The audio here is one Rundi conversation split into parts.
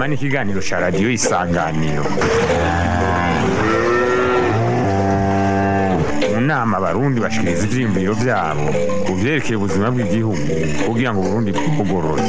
nama n'ikiganiro cya radiyo isanganiro mu nama abarundi bashikiriza ivyiyumviro vyabo ku vyerekeye ubuzima bw'igihugu kugira ngo uburundi bwugorore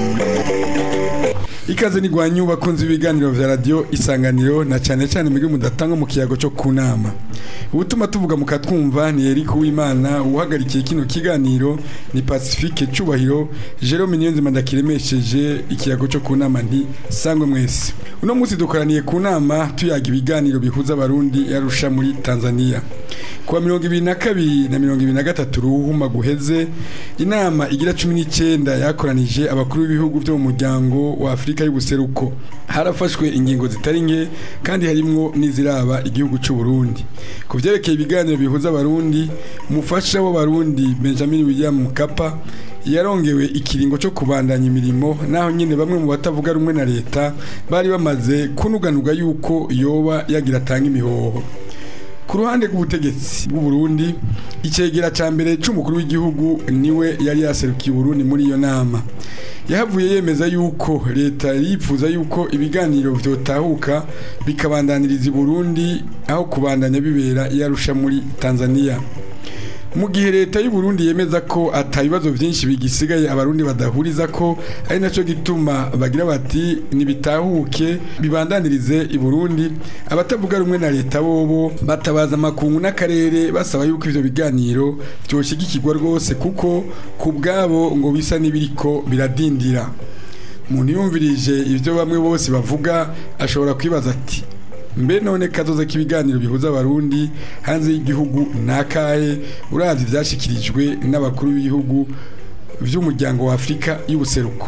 ikaze nigwanyu bakunze ibiganiro vya radio isanganiro na cyane cyane mwebwe mudatanga mu kiyago cyo kunama ubutuma tuvuga mukatwumva ni Eric Uwimana uhagarikiye kino kiganiro ni Pacifique Cubahiro Jerome Niyonzima ndakiremesheje ikiyago cyo kunama nti sangwe mwese uno munsi dukoraniye ku nama tuyaga ibiganiro bihuza abarundi yarusha muri Tanzania kuwa mirongo ibiri na kabiri na mirongo ibiri na gatatu ruhuma guheze inama igira cumi n'icyenda yakoranije abakuru b'ibihugu byo mu muryango wa afurika y'ubuseruko harafashwe ingingo zitari nke kandi harimwo n'iziraba igihugu cy'u Burundi ku byerekeye ibiganiro bihuza abarundi umufasha w'abarundi benjamin william mukapa yarongewe ikiringo cyo kubandanya imirimo naho nyine bamwe mu batavuga rumwe na leta bari bamaze kunuganuga yuko yoba yagira atanga imihoho ku ruhande rw'ubutegetsi bw'u Burundi icegera ca mbere c'umukuru w'igihugu niwe yari yaserukiye Burundi muri iyo nama yahavuye yemeza yuko leta yifuza yuko ibiganiro vyotahuka bikabandaniriza i Burundi aho kubandanya bibera yarusha muri Tanzania mu gihe leta y'u Burundi yemeza ko atabibazo byinshi bigisigaye abarundi badahuriza ko ari naco gituma bagira bati nibitahuke bibandanirize i Burundi abatavuga rumwe na leta bobo batabaza makungu n'akarere basaba yuko ivyo biganiro vyoshigikirwa rwose kuko ku bwabo ngo bisa n'ibiriko biradindira umuntu yumvirije ivyo bamwe bose bavuga ashobora kwibaza ati mbe none kazoza k'ibiganiro bihuza abarundi hanze y'igihugu nakahe uravye vyashikirijwe n'abakuru b'ibihugu vy'umuryango wa Afrika y'ubuseruko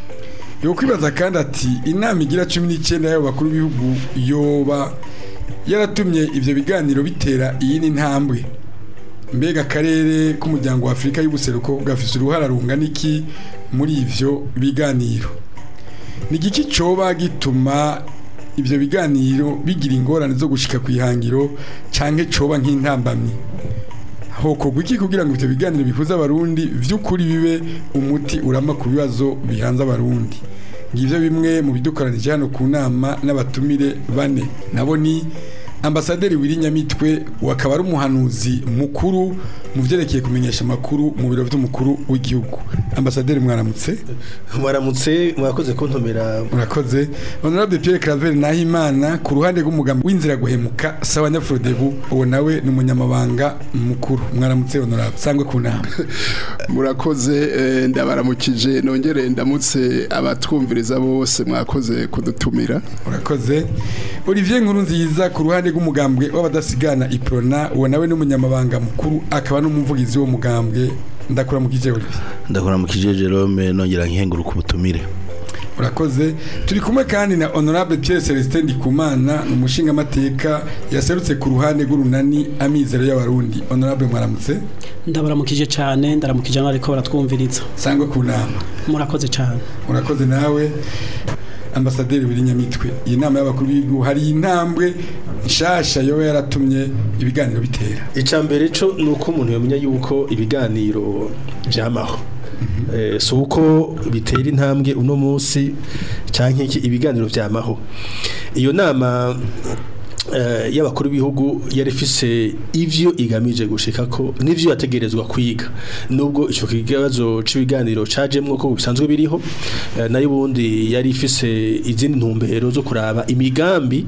yo kwibaza kandi ati inama igira 19 y'abo bakuru b'ibihugu yoba yaratumye ivyo biganiro bitera iyindi ntambwe mbega akarere k'umuryango wa Afrika y'ubuseruko gafise uruhara rungana iki muri ivyo biganiro ni igiki coba gituma ivyo biganiro bigira ingorane zo gushika ku ihangiro canke coba nk'intambamyi hokorwa iki kugira ngo ivyo biganiro bihuza abarundi vy'ukuri bibe umuti urama ku bibazo bihanze abarundi ngivyo bimwe mu bidukoranije hano ku nama n'abatumire bane nabo ni ambasaderi Nyamitwe wakaba ari umuhanuzi mukuru mu vyerekeye kumenyesha amakuru mu biro vy'umukuru w'igihugu ambasaderi mwaramutse mwaramutse mwakoze kuntomera murakoze honorable Pierre Claver Nahimana ku ruhande rw'umugambi w'inzira guhemuka sawa nyafrodebu uwo nawe ni umunyamabanga mukuru mwaramutse honorable sangwe ku nama murakoze eh, ndabaramukije nongere ndamutse abatwumviriza bose mwakoze kudutumira murakoze Olivier Nkurunziza ku ruhande rw'umugambwe w'abadasigana iprona uwo nawe n'umunyamabanga mukuru akaba n'umuvugizi wo mugambwe ndakura mu kijeri ndakora mu kije Jerome nongera nkenguruka ubutumire urakoze turi kumwe kandi na honorable Pierre Celestin Ndikumana umushinga amateka yaserutse ku ruhande rw'urunani amizero y'abarundi honorable mwaramutse ndabaramukije cyane ndaramukije n'ariko baratwumviriza sangwe ku nama murakoze cyane urakoze nawe ambasaderi Nyamitwe iyi nama y'abakuru b'igihugu hari intambwe nshasha yoba yaratumye ibiganiro bitera icya mbere cyo ni uko umuntu yamenya yuko ibiganiro byamaho si uko bitera intambwe uno munsi cyangwa iki ibiganiro byamaho iyo nama y'abakuru b'ibihugu yari ifise ivyo igamije gushika ko n'ivyo yategerezwa kwiga nubwo ico kibazo c'ibiganiro cajemwo ko bisanzwe biriho nayo ubundi yari ifise izindi ntumbero zo kuraba imigambi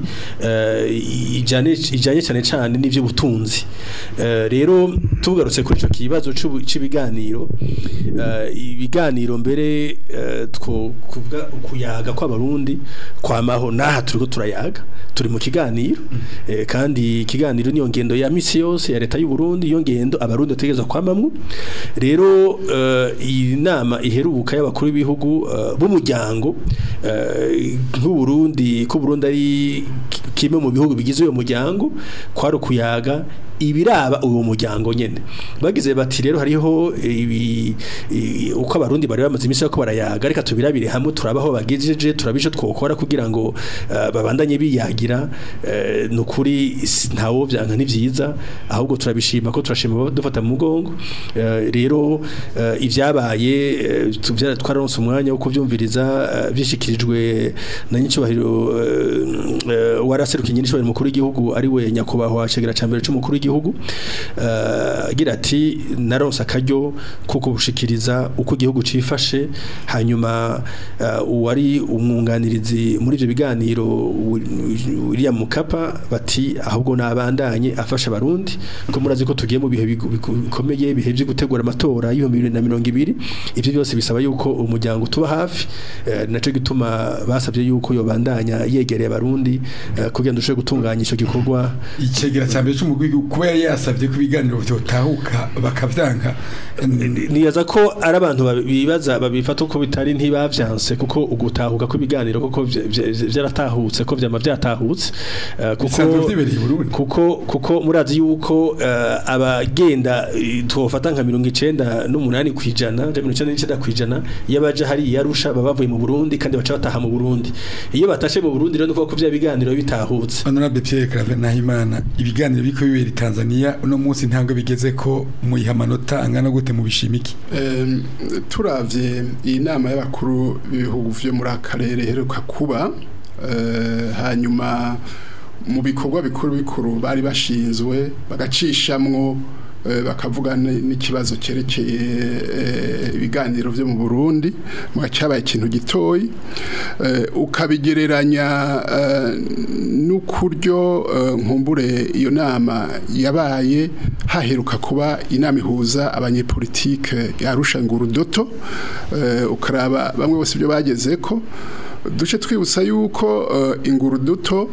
ijanye ijanye cyane cyane n'ivyo butunzi rero tugarutse kuri ico kibazo c'ibiganiro ibiganiro mbere two kuvuga kuyaga kw'abarundi kwamaho naha turiko turayaga turi mu kiganiro kandi ikiganiro niyo ngendo ya misi yose ya leta y'u Burundi iyo ngendo abarundi bategereza kwamamwe rero iyi nama iheruka y'abakuru b'ibihugu b'umuryango nk'u Burundi ko Burundi ari kimwe mu bihugu bigize uyo muryango kwari ukuyaga ibiraba uwo muryango nyene bagize bati rero hariho ibi i- uko abarundi bari bamaze iminsi ko barayaga reka tubirabire hamwe turabaho bagejeje turabisho twokora kugira ngo eh, babandanye biyagira eh, nukuri si- ntawo byanka ni vyiza ahubwo turabishima ko turashima abo dufata mu mugongo Eh, rero eh, ivyabaye eh, tuvya- twararonse umwanya wo kuvyumviriza eh, bishikirijwe na nyicubahiro waraserukiye nyicubahiro mukuru w'igihugu ari we nyakubahwa cegera ca mbere c'umukuru w'igihugu eh, agira ati naronse akaryo ko kubushikiriza uko igihugu cifashe hanyuma eh, uwari umwunganirizi muri ivyo biganiro William Mukapa bati ahubwo nabandanye afasha abarundi ko murazi ko tugiye mu bihe bigu- bigu- bikomeye bihe byo gutegura amatora y'ibihumbi bibiri na mirongo ibiri ivyo byose bisaba yuko umuryango tuba hafi eh, naco gituma basabye yuko yobandanya yegereye abarundi eh, kugira ngo dushobore gutunganya ico gikorwa icegera cya mbere cy'umugwi w'igihugu kuba yari yasabye ko ibiganiro byotahuka bakavyanka niyaza ko ari abantu babi- bibaza babifata uko bitari ntibavyanse kuko ugutahuka ko ibiganiro kuko vya- vya- vyaratahutse ko vyama vyatahutse eh, Bisanzwe kuko vyibereye i Burundi. kuko kuko murazi yuko eh, abagenda eh, twofata nka mirongo icenda n'umunani kwijana mirongo icenda n'icenda kwijana iyo baje hari yarusha baba bavuye mu Burundi kandi baca bataha mu Burundi iyo batashe mu Burundi rero nuko ko vya biganiro bitahutse Honorable Pierre Claver Nahimana ibiganiro biko bibera i Tanzania uno munsi ntabwo bigeze ko muyiha amanota angana gute mu bishimiki Em, turavye iyi nama y'abakuru b'ibihugu vyo muri akarere heruka kuba eh, hanyuma mu bikorwa bikuru bikuru bari bashinzwe bagacishamwo eh, bakavuga ni- n'ikibazo cyerekeye eh, ibiganiro vyo mu Burundi mu cyabaye ikintu gitoyi eh, ukabigereranya eh, n'ukuryo eh, nkumbure iyo nama yabaye haheruka kuba inama ihuza abanyepolitike yarusha ngurudoto eh, ukaraba bamwe bose ibyo bageze ko duce twibutsa yuko uh, inguruduto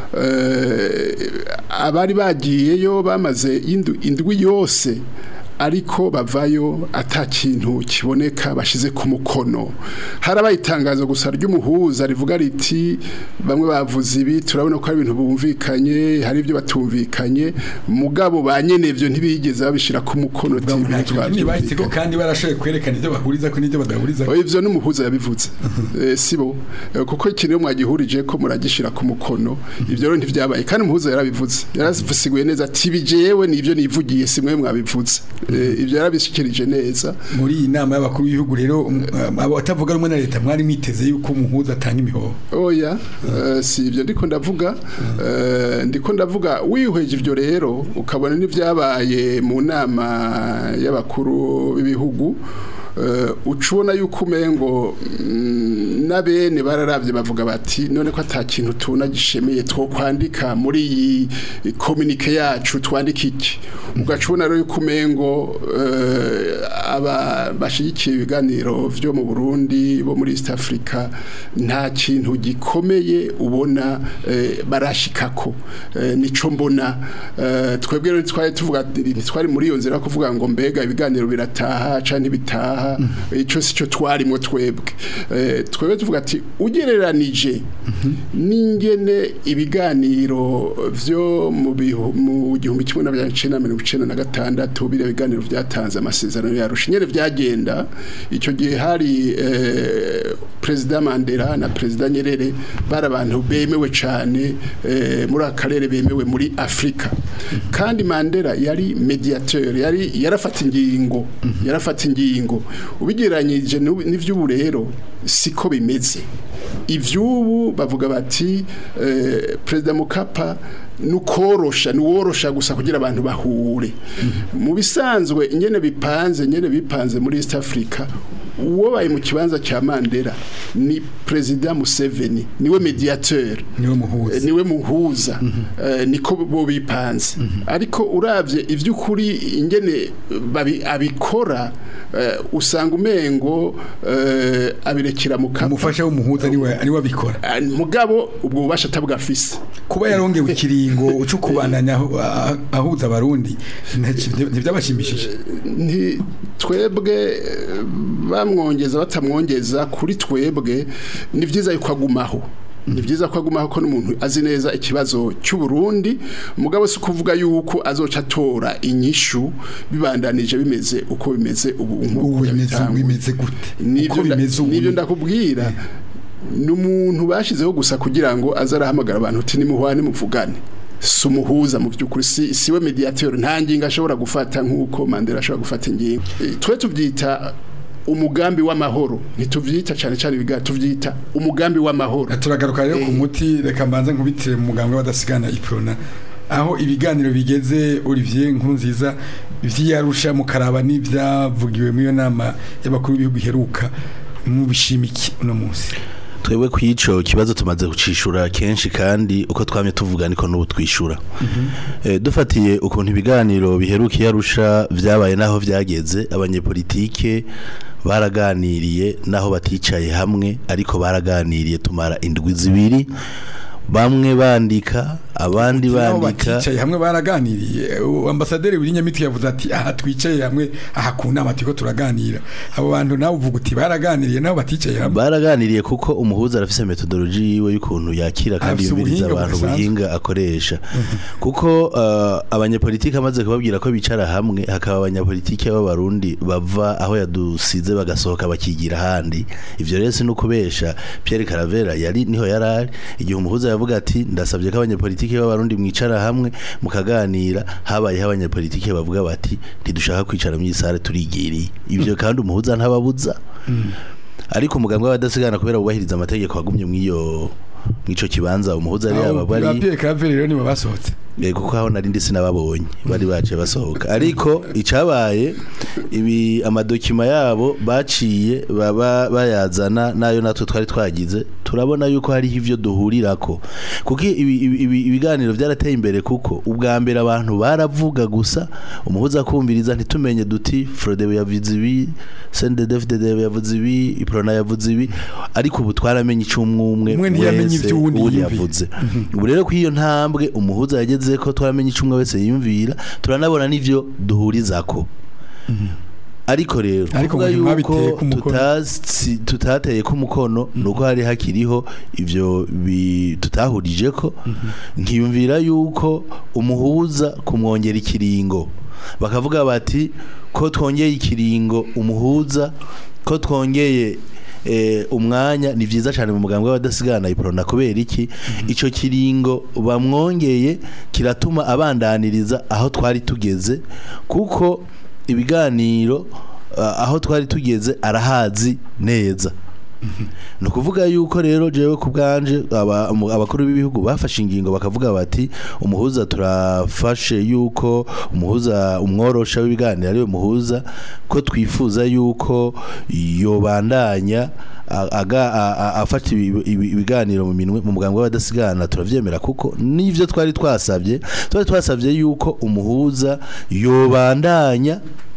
uh, abari bagiyeyo bamaze indu- indwi yose ariko bavayo ata kintu kiboneka bashize ku mukono harabaye itangazo gusa ry'umuhuza rivuga riti bamwe bavuze ibi turabona ko ari ibintu bumvikanye hari ibyo batumvikanye mugabo ba nyene ivyo ntibigeze babishira ku mukono ati, nta "Ibintu kintu kinini bahise ko twavyumvikanye." kandi barashoboye kwerekana ibyo bahuriza ko n'ibyo badahuriza Oya, ivyo n'umuhuza yabivuze Eh, sibo Eh, kuko ikintu iyo mwagihurije ko muragishira ku mukono ivyo rero ntivyabaye kandi umuhuza yarabivuze yarazisiguye neza ati bijewe nivyo nivugiye simwe mwabivuze Eh, ivyo yarabishikirije neza muri iyi nama y'abakuru b'ibihugu rero um, abo batavuga rumwe na leta mwari mwiteze yuko umuhuza atanga imihoho oya eh, si ibyo ndiko ndavuga eh, ndiko ndavuga wihweje ivyo rero ukabona n'ivyabaye mu nama y'abakuru b'ibihugu eh, uca ubona yuko umengo mm, na bene bararavye bavuga bati none ko ata kintu tubona gishemeye two kwandika muri iyi komunike yacu twandika iki ugaca ubona rero yuko umengo eh, aba bashigikiye ibiganiro vyo mu Burundi bo muri East Africa nta kintu gikomeye ubona eh, barashikako eh, nico mbona eh, twebwe rero twari tuvuga ntitwari muri iyo nzira yo kuvuga ngo mbega ibiganiro birataha canke bitaha ico sico twarimo twebwe eh, twebwe tuvuga ati ugereranije n'ingene ibiganiro vyo mu bihu- mu gihumbi kimwe na cenda mirongo icenda na gatandatu biriya biganiro vyatanze amasezerano yarusha nyene vyagenda ico gihe hari eh, perezida Mandela na perezida Nyerere bari abantu bemewe cane eh, muri akarere bemewe muri Afrika kandi Mandela yari mediateur yari yarafata ingingo yarafata ingingo ubigeranyije n'ubu- n'ivy'ubu rero siko bimeze ivyubu bavuga bati eh, perezida Mukapa nukorosha nuworosha gusa kugira abantu bahure mu bisanzwe nyene bipanze nyene bipanze muri East Africa uwo baye mu kibanza cya Mandela ni perezida Museveni niwe mediateur niwe muhuza Eh, niwe muhuza Eh, niko bo bipanze ariko uravye ivy'ukuri ingene babi- abikora eh, usanga umengo eh, abirekera mu kapa umufasha w'umuhuza niwe niwe abikora Ah, mugabo ubwo bubasha atabwafise kuba yarongewe ikiringo uco kubandanya ahu- ah- ahuza abarundi nta- ntivyabashimishije nti twebwe eh, bamwongeza batamwongeza kuri twebwe ni byiza yuko agumaho ni byiza ko agumaho ko n'umuntu azi neza ikibazo cy'u Burundi mugabo si kuvuga yuko azoca atora inyishu bibandanije bimeze uko bimeze ubu nk'uko ubu bimeze yabitanguye. bimeze gute uko nibyo nda- bimeze ubu nibyo ndakubwira ni umuntu bashizeho gusa kugira ngo aze arahamagara abantu uti nimuhwane muvugane si umuhuza mu by'ukuri si siwe mediateur nta ngingo ashobora gufata nk'uko Mandela ashobora gufata ingingo Eh, twe tubyita umugambi w'amahoro ntituvyita cyane cyane ibiga tuvyita umugambi w'amahoro turagaruka rero ku Eh. muti reka mbanze nkubitire mu muganga w'abadasigana iprona aho ibiganiro bigeze Olivier nkuru nziza vyarusha mukaraba n'ivyavugiwe muri iyo nama y'abakuru b'ibihugu iheruka mu bishimiki uno munsi twebwe ku ico kibazo tumaze kucishura kenshi kandi uko twamye tuvuga niko n'ubu twishura Eh, dufatiye ukuntu ibiganiro biherukiye arusha vyabaye naho vyageze abanyepolitike baraganiriye naho baticaye hamwe ariko baraganiriye tumara indwi zibiri bamwe bandika abandi Naho bandika baticaye hamwe baraganiriye Uh, ambasaderi Wirinyamitwe yavuze ati aha twicaye hamwe aha ku nama turiko turaganira abo bantu nawe uvuga uti baraganiriye naho baticaye hamwe baraganiriye kuko umuhuza arafise metodology yiwe y'ukuntu yakira kandi Afise yumviriza ubuhinga abantu budasanzwe. ubuhinga akoresha kuko uh, abanyepolitike amaze kubabwira ko bicara hamwe hakaba abanyepolitike b'abarundi bava aho yadusize bagasohoka bakigira ahandi ivyo rero si nukubesha Pierre Caravera yari niho yarari igihe umuhuza yavuga ati ndasabye ko abanyepolitike b'abarundi mwicara hamwe mukaganira habayeho abanyepolitike bavuga bati ntidushaka kwicara mu isare turigiriye ivyo kandi umuhuza ntababuza ariko umuganga w'abadasigana kubera wubahiriza amategeko wagumye mw'iyo mw'ico kibanza umuhuza yari yaba Abo bari ba Pierre Claver rero nibo basohotse Eh, kuko aho nari ndi sinababonye bari baje basohoka ariko icabaye ibi amadokima yabo baciye baba bayazana nayo natwe twari twagize turabona yuko hariho ivyo duhurirako kuko ibi- ibi- ibi- ibiganiro vyarateye imbere kuko ubwa mbere abantu baravuga gusa umuhuza kumviriza ntitumenye duti Frodebu yavuze ibi CNDD-FDD yavuze ibi Iprona yavuze ibi ariko ubu twaramenye icumwumwe Umwe ntiyamenye wese ivyo uwundi uwundi yiyumviye. yavuze ubu rero ko iyo ntambwe umuhuza yageze ko twaramenye icumwe wese yiyumvira turanabona n'ivyo duhurizako ariko rero Ariko kuvuga ngo ntimwabiteye yuko ku mukono. tutasi- tutateye ku mukono nuko hari hakiriho ivyo bi- tutahurije ko nkiyumvira yuko umuhuza kumwongera ikiringo bakavuga bati ko twongeye ikiringo umuhuza ko twongeye eh, umwanya ni vyiza cyane mu mugambwe w'abadasigana iprona kubera iki ico kiringo bamwongeye kiratuma abandaniriza aho twari tugeze kuko ibiganiro uh, aho twari tugeze arahazi neza ni ukuvuga yuko rero jewe ku bwanje aba- umu- abakuru b'ibihugu bafashe ingingo bakavuga bati umuhuza turafashe yuko umuhuza umworosha w'ibiganiro ariwe muhuza ko twifuza yuko yobandanya a- aga- a- a- afata ibi- ibi- ibiganiro mu minwe mu muganga w'abadasigana turavyemera kuko n'ivyo twari twasabye twari twasabye yuko umuhuza yobandanya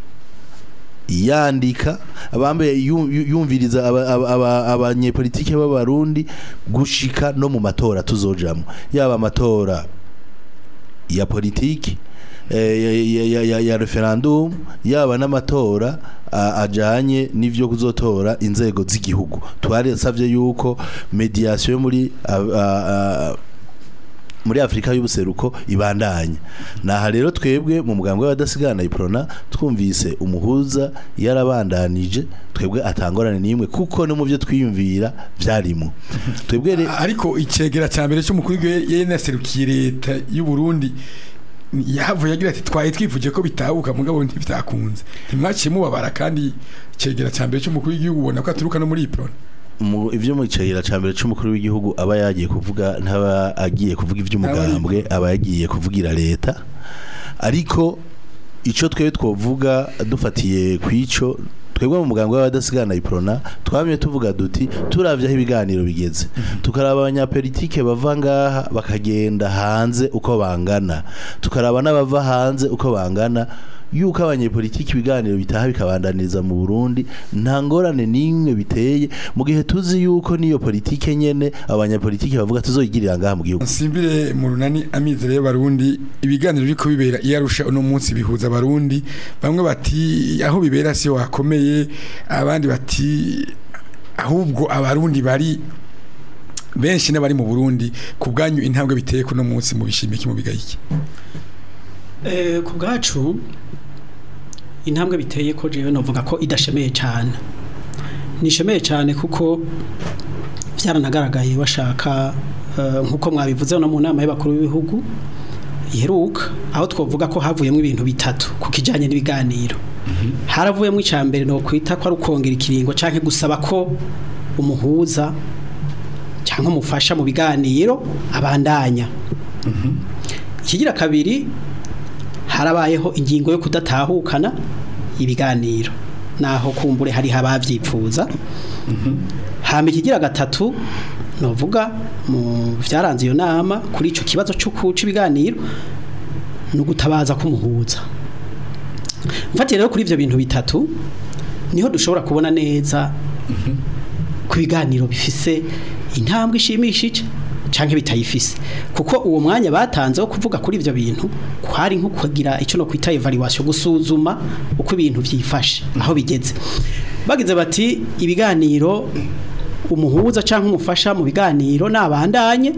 yandika abambaye yu- yu- yumviriza aba- aba- aba- abanyepolitike b'abarundi gushika no mu matora tuzojamwo yaba amatora ya politiki eh, ya, ya, ya, ya, ya referendum yaba n'amatora a- ajanye n'ivyo kuzotora inzego z'igihugu twaresavye yuko mediation yo muri a, a, a, muri Afrika y'ubuseruko ibandanya naha rero twebwe mu mugambwe w'abadasigana iprona twumvise umuhuza yarabandanije twebwe atangorane n'imwe kuko no mu byo twiyumvira vyarimo twebwe re- ariko icegera cya mbere cy'umukuru w'igihugu yari yanaserukiye leta y'u Burundi yahavuye agira ati twaye twifuje ko bitabuka mugabo ntivyakunze ntimwaciye mubabara kandi icegera cya mbere cy'umukuru w'igihugu ubona ko aturuka no muri iprona mu ivyo mu cayira ca mbere c'umukuru w'igihugu aba yagiye kuvuga ntaba agiye kuvuga ivy'umugambwe aba yagiye kuvugira leta ariko ico twebwe twovuga dufatiye kwico twebwe mu mugambwe w'abadasigana iprona twamye tuvuga duti turavye aho ibiganiro bigeze tukaraba abanyapolitike bava ngaha bakagenda hanze uko bangana tukaraba n'abava hanze uko bangana yuko abanyepolitiki ibiganiro bitaha bikabandaniriza mu Burundi nta ngorane n'imwe biteye mu gihe tuzi yuko niyo politike nyene abanyapolitiki bavuga tuzoyigirira ngaha mu gihugu nsimbire mu runani amizero y'abarundi ibiganiro biriko bibera iyo arusha uno munsi bihuza abarundi bamwe bati aho bibera siyo hakomeye abandi bati ahubwo abarundi bari benshi n'abari mu Burundi ku bwanyu intambwe biteye kuno munsi mu bishimiki mu bigayiki Eh, ku bwacu intambwe biteye ko jewe novuga ko idashemeye cyane nishemeye cyane kuko byaranagaragaye bashaka eh, nkuko mwabivuze no mu nama y'abakuru b'ibihugu iheruka aho twavuga ko havuyemo ibintu bitatu ku kijyanye n'ibiganiro haravuyemo icya mbere no kwita ko ari ukongera ikiringo cyangwa gusaba ko umuhuza cyangwa umufasha mu biganiro abandanya ikigira kabiri harabayeho ingingo yo kudatahukana ibiganiro naho kumbure hari ababyipfuza hamba ikigira gatatu novuga mu byaranze iyo nama kuri icyo kibazo cyo kuca ibiganiro ni ugutabaza k'umuhuza mfatire rero kuri ibyo bintu bitatu niho dushobora kubona neza ku biganiro bifise intambwe ishimishije canke bitayifise kuko uwo mwanya batanze wo kuvuga kuri ivyo bintu kwari nko kugira icyo no kwita evaluation gusuzuma uko ibintu vyifashe aho bigeze bagize bati ibiganiro umuhuza canke umufasha mu biganiro nabandanye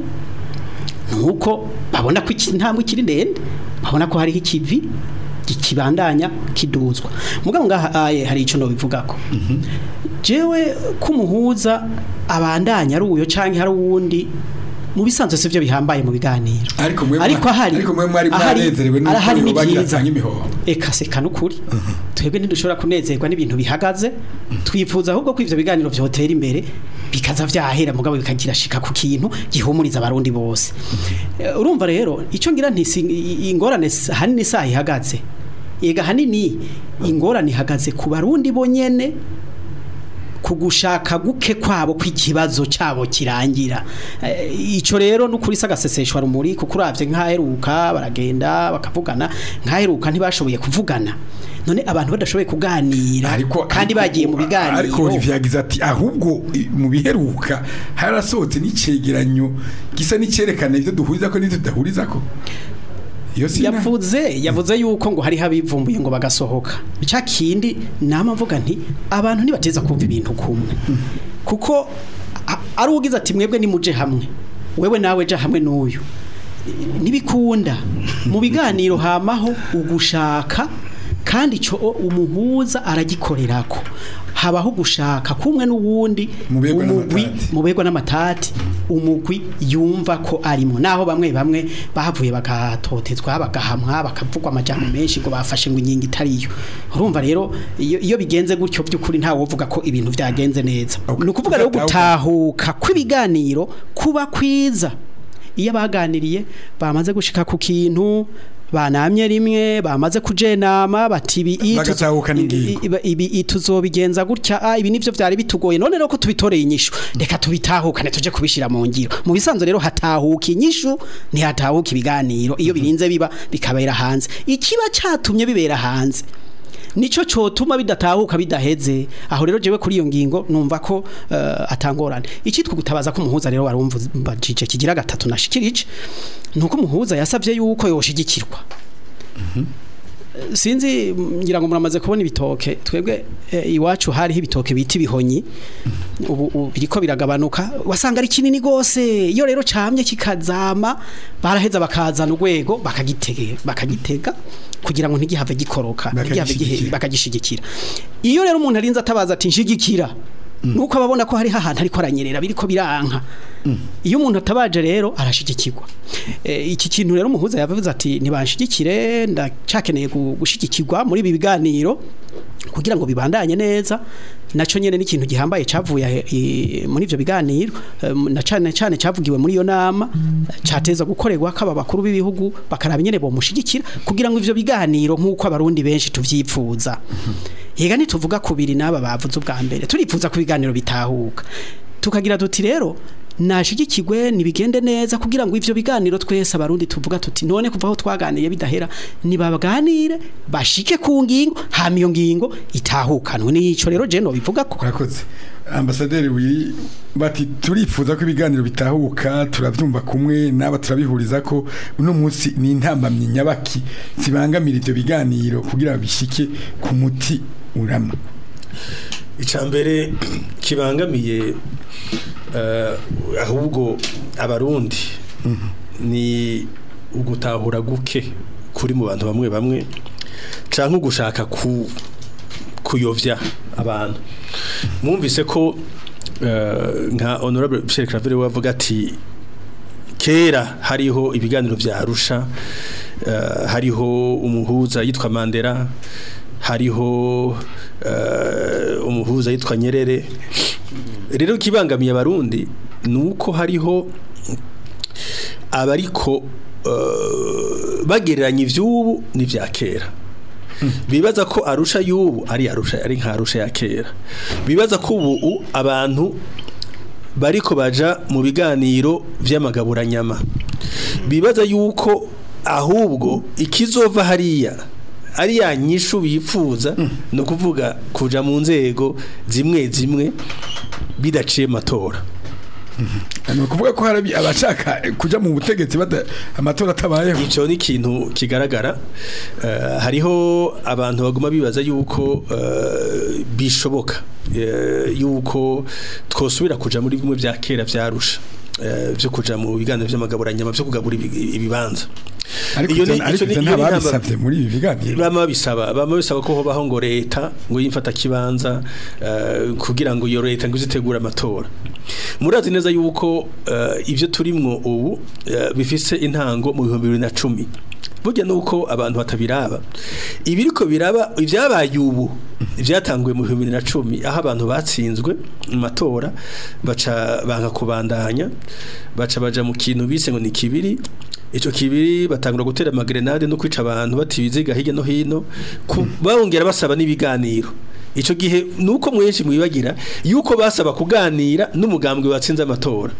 nuko babona ko iki ntambwe kiri ndende babona ko hariho ikivi kibandanya kiduzwa mugabo ngaha aye hari ico no bivugako jewe kumuhuza abandanya ari uyo canke hari uwundi mu bisanzwe sivyo bihambaye mu biganiro ariko mwe ariko ahari ariko mwe mwari ahari- mwanezerewe nuko arahari ni bagira byiza. atanga imihoho eka seka nukuri twebwe ntidushobora kunezerwa n'ibintu bihagaze twifuza ahubwo ko ivyo biganiro vyotera imbere bikaza vyahera mugabo bikagira shika ku kintu gihumuriza abarundi bose Eh, urumva rero ico ngira nti si- i- ingorane s- hanini saha ihagaze ega hanini ingorane ihagaze ku barundi bonyene kugushaka guke kwabo kw'ikibazo cyabo kirangira Eh, ico rero nukuri sagaseseshwa rumuri kuko uravye nk'aheruka baragenda bakavugana nk'aheruka ntibashoboye kuvugana none abantu badashoboye kuganira ariko kandi ariko- bagiye mu biganiro ariko Olivier yagize ati ahubwo i- mu biheruka harasohotse n'icegeranyo gisa n'icyerekana ibyo duhuriza ko n'ibyo tudahuriza ko iyo si inama. yavuze yavuze yuko ngo hari habivumbuye ngo bagasohoka cya kindi nama mvuga nti abantu ntibateza kumva ibintu kumwe kuko a- ari ugize ati mwebwe nimuje hamwe wewe nawe ja hamwe n'uyu nibikunda mu biganiro hamaho ugushaka kandi ico umuhuza aragikorerako habaho gushaka kumwe n'uwundi Mubegwa umugwi n'amatati. mubegwa n'amatati umugwi yumva ko arimo naho bamwe bamwe bahavuye bagatotezwa bagahamwa bakavugwa amajambo menshi ngo bafashe ngo inkingi itariyo urumva rero iyo, iyo bigenze gutyo by'ukuri ntawe uvuga ko ibintu byagenze neza Okay. ni ukuvuga rero Ugatahuka. gutahuka kw'ibiganiro kuba kwiza iyo baganiriye bamaze gushika ku kintu banamye rimwe bamaze kujenama bati ibi i- Bagatahukana ingingo. ibi- ibi i- tuzobigenza gutya ah, ibi nivyo vyari bitugoye none rero ko tubitoreye inyishu reka tubitahukane tuje kubishira mu ngiro mu bisanzwe rero hatahuka inyishu ntihatahuka ibiganiro iyo birinze biba bikabera hanze ikiba catumye bibera hanze nico cotuma bidatahuka bidaheze aho rero jewe kuri iyo ngingo numva ko uh, atangorane ikitwa gutabaza ko umuhuza rero warumvajije kigira gatatu nashikirije nuko umuhuza yasavye yuko yoshigikirwa sinzi ngira ngo muramaze kubona ibitoke twebwe eh, iwacu hariho ibitoke bita ibihonyi ubu ubu biriko biragabanuka wasanga ari kinini gose iyo rero camye kikazama baraheza bakazana urwego bakagitege bakagitega kugira ngo ntigihave gikoroka ntigihave gihe- Bakagishigikira. bakagishigikira iyo rero umuntu arinze atabaza ati nshigikira nuko ababona ko hari ahantu ariko aranyerera biriko biranka iyo umuntu atabaje rero arashigikirwa Eh, iki kintu rero umuhuza yavuze ati ntibanshigikire ndacakeneye gu- gushigikirwa muri ibi biganiro kugira ngo bibandanye neza naco nyene n'ikintu gihambaye cavuye eh, muri ivyo biganiro eh, na cane cane cavugiwe muri iyo nama cateza gukorerwa kaba bakuru b'ibihugu bakaraba nyene bo mushigikira kugira ngo ivyo biganiro nk'uko abarundi benshi tuvyipfuza yega ntituvuga kubiri n'aba bavuze ubwa mbere turipfuza ku biganiro bitahuka tukagira tuti rero nashigikirwe nibigende neza kugira ngo ivyo biganiro twese abarundi tuvuga tuti none kuva aho twaganiye bidahera nibaganire bashike ku ngingo hama iyo ngingo itahukanwe nico rero je no bivuga ko urakoze ambasaderi wiri bati turifuza ko ibiganiro bitahuka turabyumva kumwe n'aba turabihuriza ko uno munsi ni intambamyi nyabaki zibangamira ibyo biganiro kugira ngo bishike ku muti urama icambere kibangamiye eh, ahubwo abarundi ni ugutahura guke kuri mu bantu bamwe bamwe canke ugushaka ku kuyovya abantu mwumvise ko eh, nka honorable Michel Claver we avuga ati kera hariho ibiganiro vya Arusha eh, hariho umuhuza yitwa Mandela hariho eh, umuhuza yitwa Nyerere rero kibangamiye abarundi nuko hariho abariko eh, bagereranya ivy'ubu n'ivya kera bibaza ko arusha y'ubu ari arusha ari nka arusha ya kera bibaza ko ubu abantu bariko baja mu biganiro vy'amagaburanyama bibaza yuko ahubwo ikizova hariya ari ya nyishu bifuza no kuvuga kuja mu nzego zimwe zimwe bidaciye matora ni ukuvuga ko hari abashaka kuja mu butegetsi bada amatora atabayeho ico ni ikintu kigaragara Eh, hariho abantu baguma bibaza yuko eh, bishoboka eh, yuko twosubira kuja muri bimwe vya kera vyarusha eh, vyo kuja mu biganiro vy'amagaburanyama vyo kugabura ibi- ibibanza ariko Iyo ivyo- ni- ariko ico ni- ivyo iyo ni ntababisavye intambara- muri ibi biganiro bama bisaba bama bisaba ko hobaho ngo leta ngo yimfata kibanza eh, kugira ngo iyo leta ngo izitegure amatora murazi neza yuko eh, ivyo turimwo ubu eh, bifise intango mu 2010 burya nuko abantu batabiraba ibiriko biraba ivyabaye ubu vyatanguye mu 2010 aho abantu batsinzwe mu matora baca banka kubandanya baca baja mu kintu bise ngo ni kibiri Ico kibiri batangura gutera amagrenade no kwica abantu batibiziga hirya no hino ku- bongera basaba n'ibiganiro ico gihe nuko mwenshi mwibagira yuko basaba kuganira n'umugambwe watsinze amatora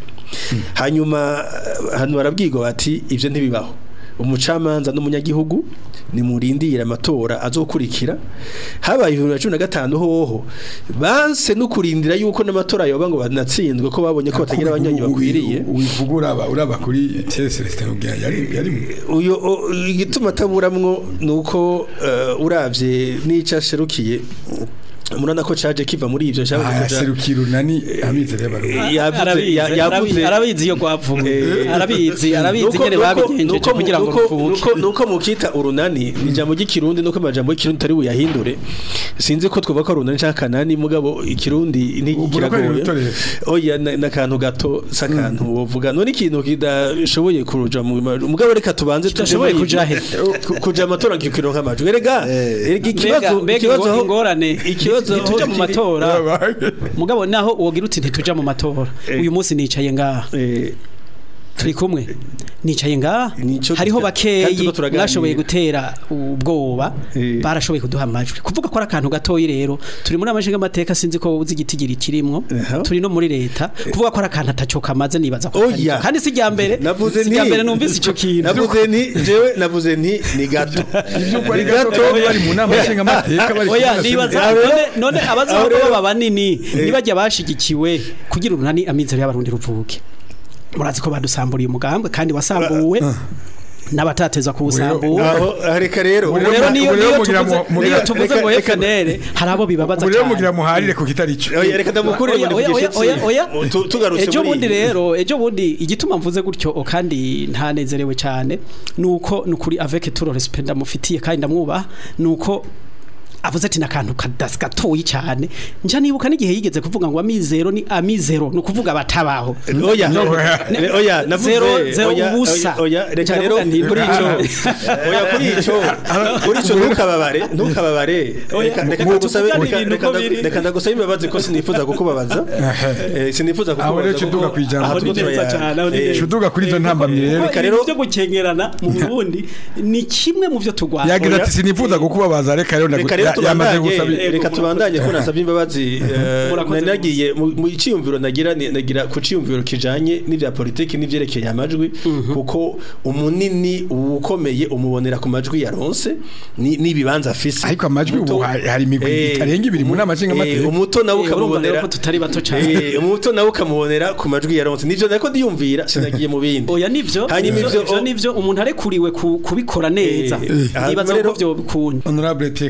hanyuma eh, hano barabwirwa bati ivyo ntibibaho umucamanza n'umunyagihugu nimurindira amatora azokurikira habaye 2015 hoho banse no kurindira yuko n'amatora yoba ngo banatsinzwe ko babonye ko batagira abanyonyi bakwiriye wivuga uraba uraba kuri Thierry Celestin ubwira yari yari uyo o- igituma ataburamwo nuko uh, uravye nica sherukiye murana ko caje kiva muri ivyo cyangwa aserukira unani amizero y'abarundi yavuze arabizi ya- yavuze arabizi- arabizi iyo rwavuye Eh, arabizi arabizi Nuko- ingene nuko- babigenjeje nuko- kugira ngo nuko- ruvuke nuko- nuko mukita urunani ijambo ry'ikirundi nuko amajambo y'ikirundi tari buyahindure sinzi ko twoba ko ari urunani cyangwa kanani mugabo ikirundi ni Ubwo ko ari kiragoye urutorero. oya na- n'akantu gato s'akantu wovuga none ikintu kidashoboye kuruja mu mugabo reka tubanze tuje Kidashoboye muri kuja ivyo. he? Ku- kuja amatora ngikiro nk'amajwi erega erega ikibazo Mbega- mbega ikibazo ingo- aho- ingorane ikibazo aho ntituja mu kiri- matora mugabo naho wogira uti ntituja mu matora Eh. uyu munsi nicaye ngaha Eh, turi kumwe nicaye ngaha Nico hariho tuta- kandi bakeyi turiko turaganira. mwashoboye gutera ubwoba Eh. barashoboye kuduha amajwi kuvuga ko ari akantu gatoyi rero turi muri amashinga amateka sinzi ko uzi igitigiri kirimwo Aha. turi no muri leta kuvuga ko ari akantu ataco kamaze nibaza ko Oya. atari ko. kandi si irya mbere navuze si nti irya mbere numvise ico kintu navuze nti jewe navuze nti ni gato iby'uko ari gato bari mu nama nshingamateka bari oya kuvuga nibaza sena- none none abazaho aho rero- baba banini nibajya bashigikiwe kugira urunani amizero y'abarundi ruvuke murazi ko badusamburiye umugambwe kandi wasambuwe n'abatateza kuwusambura aho reka rero Ubu ubu rero niyo ubu rero niyo mugira tuvuze mu- mugira- niyo tuvuze reka- ngo reka- FNL hari abo bibabaza ubu rero cyane mugira muharire ku kitari cyo oya reka ndamukure Oya, oya, oya, oya, oya. Tu- tugarutse ejo muri bundi iyi. rero ejo bundi igituma mvuze gutyo o kandi ntanezerewe cyane nuko nukuri avec tout le respect ndamufitiye kandi ndamwubaha nuko avuze ati nakantu kadasi gatoyi cyane nja nibuka n'igihe yigeze kuvuga ngo amizero ni amizero ni ukuvuga batabaho oya Ne- oya navuze zero- zero oya, ubusa. oya, oya reka Nca rero ndavuga nti- kuri ico oya kuri ico kuri ico ntukababare ntukababare Oya, reka reka ngo ndagusabe tuvugane reka- ibintu reka uko nda- biri. reka ndagusabe imbabazi ko sinifuza kukubabaza Eh, sinifuza Aho rero kukubaza kiduga kwijambo. aha Aho ni turiko neza turayana. cyane, aho ni Eh, neza. Cuduga kuri izo ntambamyi rero Reka reka rero- rero byo gukengerana mu Burundi ni kimwe mu byo turwanya yagize Oya. ati sinifuza kukubabaza reka rero reka rero ndagu- ya- yamaze gusaba tubandanye reka tubandanye ko nasabye imbabazi eh, Murakoze nari nagiye mu mu ciyumviro nagira ni- nagira ku ciyumviro kijanye n'ivya politiki n'ivyerekeye amajwi kuko umunini ukomeye umubonera ku majwi yaronse ni n'ibibanza afise Ariko amajwi ubu Umuto- hari- hari imigwi eh, itarenga ibiri mu umu- nama nshingamateka. eh, umuto nawe Eh, urumva rero ukamubonera ko tutari bato cane. Eh, umuto nawe ukamubonera ku majwi yaronse nivyo nako ndiyumvira sinagiye mu bindi oya nivyo hanyuma nivyo ivyo nivyo umuntu arekuriwe ku- kubikora neza Eh, eh, nibaza hanyuma ko byo bikunda honorable Pierre Claver na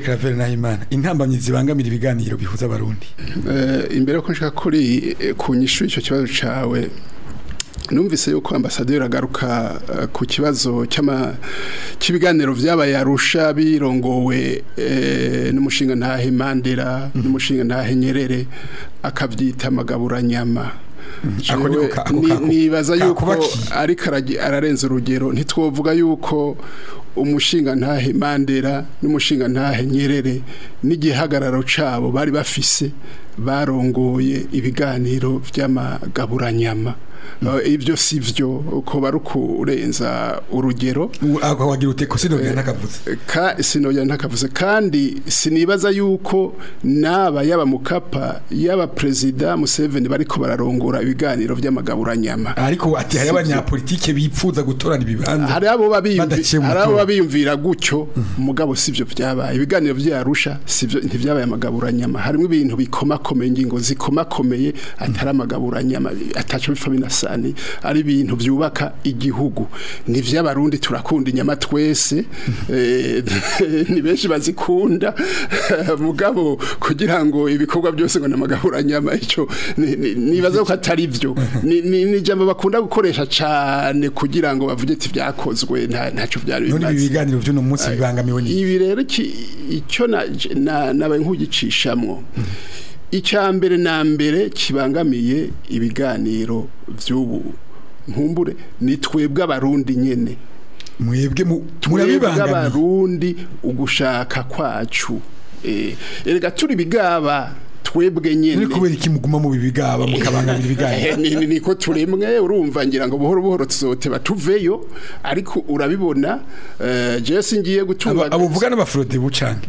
Nahimana intambamyi zibangamira ibiganiro bihuza abarundi Eh, imbere ko nshaka kuri eh, ku nyishu icyo kibazo cawe numvise yuko ambasaderi agaruka eh, ku kibazo cy'ama cy'ibiganiro vyabaye arusha birongowe eh, n'umushinga ntahe Mandela n'umushinga ntahe Nyerere akavyita amagaburanyama Ako niko ka- ako Ni- kako- nibaza yuko kakubakiye. ariko aragi- ararenza urugero ntitwovuga yuko umushinga ntahe Mandela n'umushinga ntahe Nyerere n'igihagararo cabo bari bafise barongoye ibiganiro vy'amagaburanyama Eh, ibyo sivyo uko barukurenza urugero U- ako wagira ute ko sinogera ntakavuze ka sinoya ntakavuze kandi sinibaza yuko naba yaba mukapa yaba president Museveni bariko bararongora ibiganiro vy'amagaburanyama ariko ati hari Sivyo. abanyapolitike bipfuza gutorana ibibanza hari abo babiyumvi- Badaciye mu hari abo matora. babiyumvira gutyo mugabo sivyo vyabaye ibiganiro vyarusha sivyo ntivyabaye amagaburanyama harimo ibintu bikomakomeye ingingo zikomakomeye atari amagaburanyama ataco bifa binasani ari ibintu vyubaka igihugu ni vy'abarundi turakunda inyama twese eh, ni benshi bazikunda mugabo kugira ngo ibikorwa byose ngo namagaburanyama ico ni- ni- nibaza ko atari vyo ni ni- ni ijambo bakunda gukoresha cane kugira ngo bavuge ati vyakozwe nta ntaco vyari none ibi bimaze biganiro vy'uno munsi bibangamiwe ni ibi rero ki- icyo na- na- nabaye nk'ugicishamwo icya mbere na mbere kibangamiye ibiganiro by'ubu nkumbure ni twebwe abarundi nyene mwebwe mu- twebwe murabibangamiye abarundi ugushaka kwacu Eh, erega turi bigaba twebwe ni nyene kubera iki muguma mu bibigaba mukabangamira ibiganiro Eh, ni ni- niko turemwe urumva ngira ngo buhoro buhoro tuzoteba tuveyo ariko urabibona eh, je singiye gutunga Abo- abo uvuga n'abafurode bucange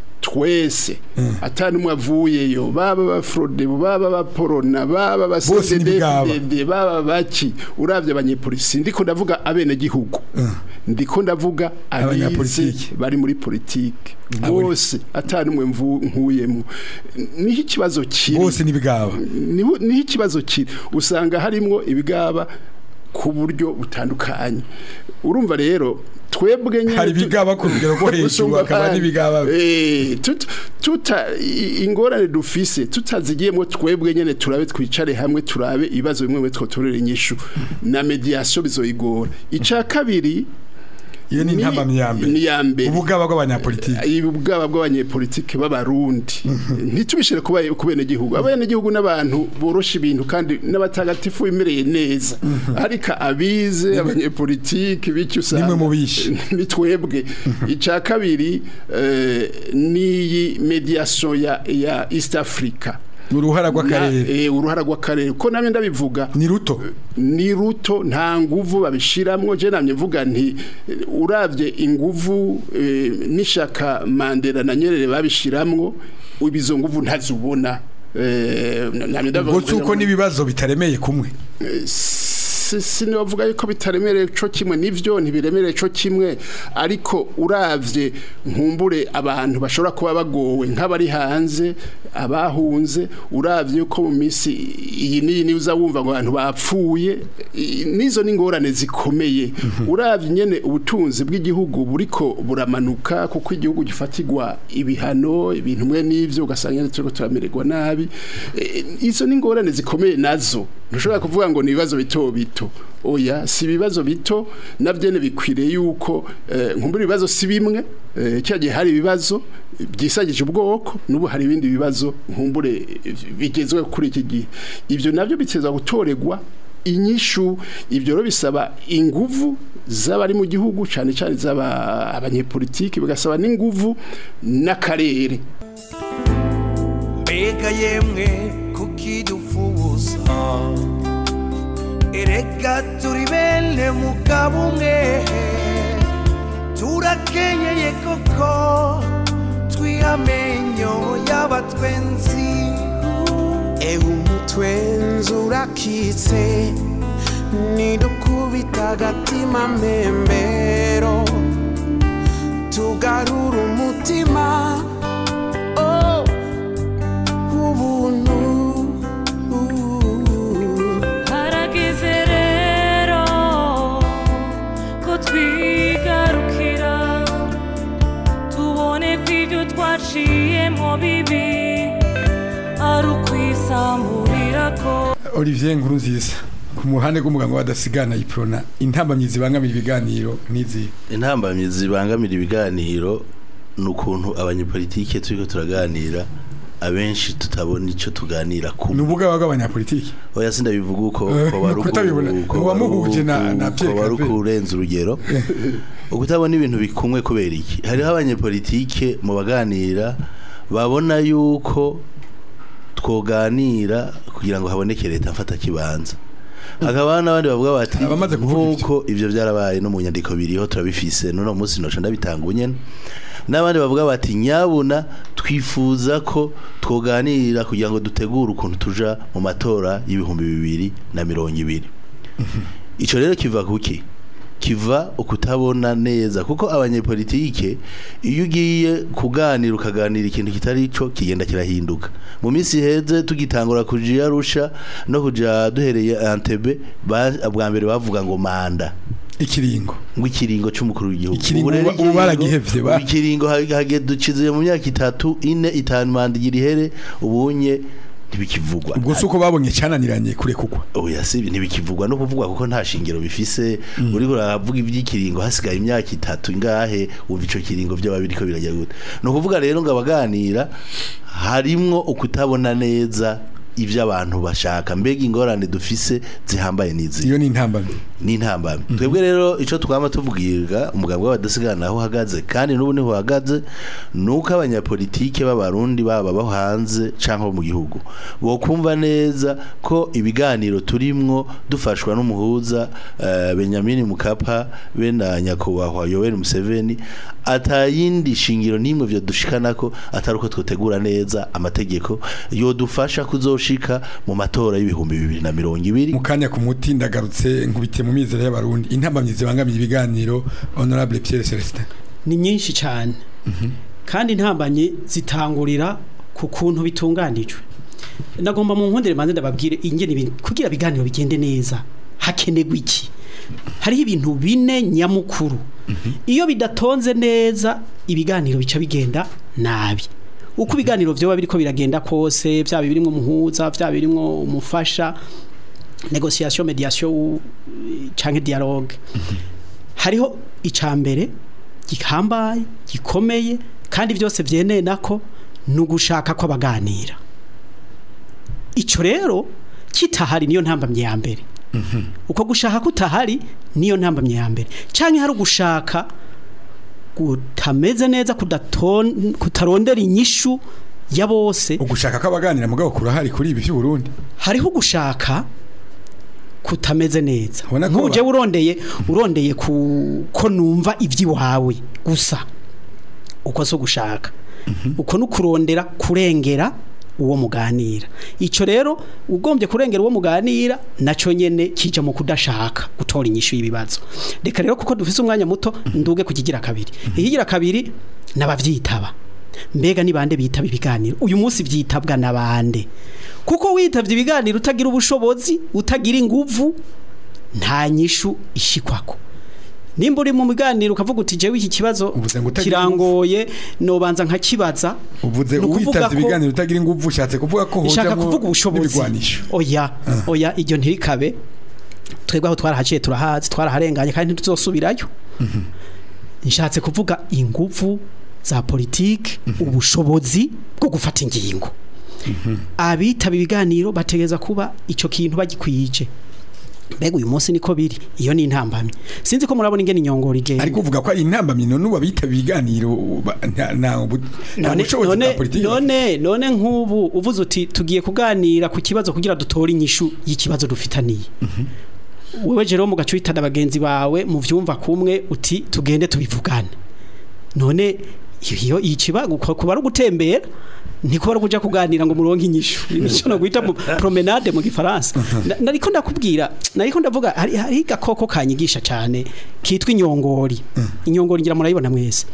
twese atari umwe avuyeyo baba bafrode baba baporona baba Bose ni bigaba. basedefdede baba baki uravye abanyepolisi ndiko ndavuga abene gihugu ndiko ndavuga abize Abanyapolitiki. bari muri politike Abo ni- bose atari umwe mvu- nkuyemo niho ikibazo kiri bose n'ibigaba niho niho ikibazo kiri usanga harimwo ibigaba ku buryo butandukanye urumva rero twebwe nyine hari tu- ibigaba ku rugero rwo hejuru Gusumba hakaba abandi. n'ibigaba Eh, tut- tuta i- ingorane dufise tutazigiyemo twebwe nyene turabe twicare hamwe turabe ibibazo bimwe bimwe twotorera inyishu na mediation bizoyigora ica kabiri iyo ni intambamyi ya mbere ni ya mbere ubugaba bw'abanyapolitike ubwaba bw'abanyepolitike b'abarundi ntitubishire ku baye- ku benegihugu abenegihugu n'abantu borosha ibintu kandi n'abatagatifu bimereye neza ariko abize abanyepolitike bityo usanga Nimwe mubishe. ni twebwe icya kabiri eh, n'iyi mediation ya ya East Africa uruhara rw'akarere Na- eh, uruhara rw'akarere ko namwe ndabivuga ni ruto ni ruto nta nguvu babishiramwo je namye mvuga nti eh, uravye inguvu eh, n'ishaka Mandela na Nyerere babishiramwo ibizo nguvu ntazubona eh, namye ndavuga ubwo uko n'ibibazo bitaremeye kumwe si- sinovuga yuko bitaremereye co kimwe nivyo ntibiremereye co kimwe ariko uravye nkumbure abantu bashobora kuba bagowe nk'abari hanze abahunze uravye yuko mu minsi iyi n'iyi niyo uza wumva ngo abantu bapfuye i- nizo n'ingorane zikomeye uravye nyene ubutunzi bw'igihugu buriko buramanuka kuko igihugu gifatirwa ibihano ibintu mwe n'ivyo ugasanga nyene turiko turamererwa nabi Eh, izo n'ingorane zikomeye nazo ntushobora kuvuga ngo ni ibibazo bito bito oya si ibibazo bito navyene bikwiriye yuko eh, nkumbura ibibazo si bimwe eh, cya gihe hari ibibazo byisagije ubwoko n'ubu hari ibindi bibazo nkumbure eh, bigezwe kuri iki gihe ibyo navyo biteza gutoregwa inyishu ibyo rero bisaba inguvu z'abari mu gihugu cyane cyane z'aba abanyepolitiki bigasaba n'inguvu n'akarere mbega yemwe kukidufuza erega turi bene mugabo umwe turakenyeye koko twihamenyo y'abatwenzi ewe umutwenzi urakitse nidukubita agatima mbembero tugarura umutima oh ubuntu harageze rero ko twigarukira tubone ko ibyo twaciye bibi ari ukwisamburirako Olivier Nkurunziza ku muhande rw'umuganga w'adasigana iprona intambamyi zibangamira ibiganiro n'izi intambamyi zibangamira ibiganiro ni ukuntu abanyepolitike turiko turaganira abenshi tutabona icyo tuganira ni kumwe ubuga bw'abanyapolitiki oya sindabivuga uko Eh, ko bari uku- kutabibona. ko bari Uwamuhuje uku- na- na ko Pierre bari Claver. ukurenza urugero ukutabona ibintu bikumwe kubera iki hariho abanyepolitike mu baganira babona yuko twoganira kugira ngo haboneke leta mfata kibanza hakaba n'abandi bavuga bati Abamaze kuvuga ivyo. nk'uko ivyo byarabaye no mu nyandiko biriho turabifise n'uno munsi noca ndabitanga ubunyene n'abandi bavuga bati nyabuna twifuza ko twoganira kugira ngo dutegure ukuntu tuja mu matora y'ibihumbi bibiri na mirongo ibiri ico rero kiva kuki kiva ukutabona neza kuko abanyepolitike iyo ugiye kuganira ukaganira ikintu kitari ico kigenda kirahinduka mu minsi heze tugitangura kuja Arusha no kuja duhereye Entebbe ba- bwa mbere bavuga ngo manda ikiringo ngo ikiringo c'umukuru w'igihugu Ikiringo Ubu rero ubu baragihevye, ba- ubu ikiringo hage ducize mu myaka itatu ine itanu manda igira ihere ubunye ntibikivugwa ubwo si uko babonye cyananiranye kure kugwa oya si ntibikivugwa no kuvugwa kuko nta shingiro bifise uriko uravuga iby'ikiringo hasigaye imyaka itatu ingahe wumva ico kiringo byaba biriko birajya gute no kuvuga rero ngo abaganira harimwo ukutabona neza ivyo abantu bashaka mbega ingorane dufise zihambaye n'izi iyo ni intambamyi n'intambamyi twebwe rero ico twama tuvugirwa umugabo w'abadasigana aho uhagaze kandi n'ubu niho uhagaze nuko abanyapolitike b'abarundi baba bo hanze canke bo mu gihugu bokumva neza ko ibiganiro turimwo dufashwa n'umuhuza uh, Benjamin Mukapa be na nyakubahwa Yoweri Museveni atayindi shingiro nimwe vyo dushikanako atari uko twotegura neza amategeko yodufasha kuzoshika mu matora y'ibihumbi bibiri na mirongo ibiri mu kanya ku muti ndagarutse nkubitiye mu mizero y'abarundi intambamyi zibangamiye ibiganiro honorable Pierre Celestin ni nyinshi cyane kandi intambanye zitangurira ku kuntu bitunganijwe nagomba mu nkundire manze ndababwire ingene ibintu kugira ibiganiro bigende neza hakenerwa iki hariho ibintu bine nyamukuru iyo bidatonze neza ibiganiro bica bigenda nabi uko ibiganiro vyoba biriko biragenda kose vyaba birimwo umuhuza vyaba birimwo umufasha negociation mediation u- canke dialogue hariho icambere gihambaye gikomeye kandi byose byeneye nako ni ugushaka ko abaganira icyo rero kitahari niyo ntambamye ya mbere uko gushaka kutahari niyo ntambamye ya mbere cyangwa hari ugushaka kutameze neza kudaton- kutarondera inyishu ya bose ugushaka ko abaganira mugabo kurahari kuri ibi by'u Burundi hariho ugushaka kutameze neza Ubona ko nk'uje ba- urondeye urondeye ku ko numva iby'iwawe gusa uko so gushaka uko no kurondera kurengera uwo muganira icyo rero ugombye kurengera uwo muganira nacyo nyene kija mu kudashaka gutora inyishu y'ibibazo reka rero kuko dufise umwanya muto nduge kukigira kabiri ikigira kabiri nabavyitaba mbega ni bande bitaba ibiganiro uyu munsi byitabwa na bande kuko witavye ibiganiro utagira ubushobozi utagira inguvu nta nyishu ishikwako nimba uri mu biganiro ukavuga uti jewe iki kibazo Uvuze ngo utagira kirangoye nobanza nkakibaza uvuze Ni ukuvuga uwitavye ko- ibiganiro utagira ingufu ushatse kuvuga ko ishaka hojamwo kuvuga ubushobozi n'ibigwanisho oya oya iryo ntirikabe twebwe aho twarahaciye turahazi twaraharenganye kandi ntituzosubirayo nshatse kuvuga ingufu za politiki ubushobozi bwo gufata ingingo abitaba ibiganiro bategeza kuba icyo kintu bagikwije mbega uyu munsi niko biri iyo ni intambamyi sinzi ko murabona ingene inyongora igenda ariko uvuga ko ari intambamyi none ubabitaba ibiganiro ba- nta nta ubu- nta none bushobozi bwa none politiki none none nk'ubu uvuze uti tugiye kuganira ku kibazo kugira dutore inyishu y'ikibazo dufitaniye wewe Jerome ugaca uhitana bagenzi bawe mu vyumva kumwe uti tugende tubivugane none iyo ikiba kuba ari ugutembera ntikuba ari ukuja kuganira ngo muronke inyishu nico no guhita mu promenade mu gifaransa Na- nariko ndakubwira nariko ndavuga hari hari gakoko kanyigisha cyane kitwa inyongori inyongori ngira murayibona mwese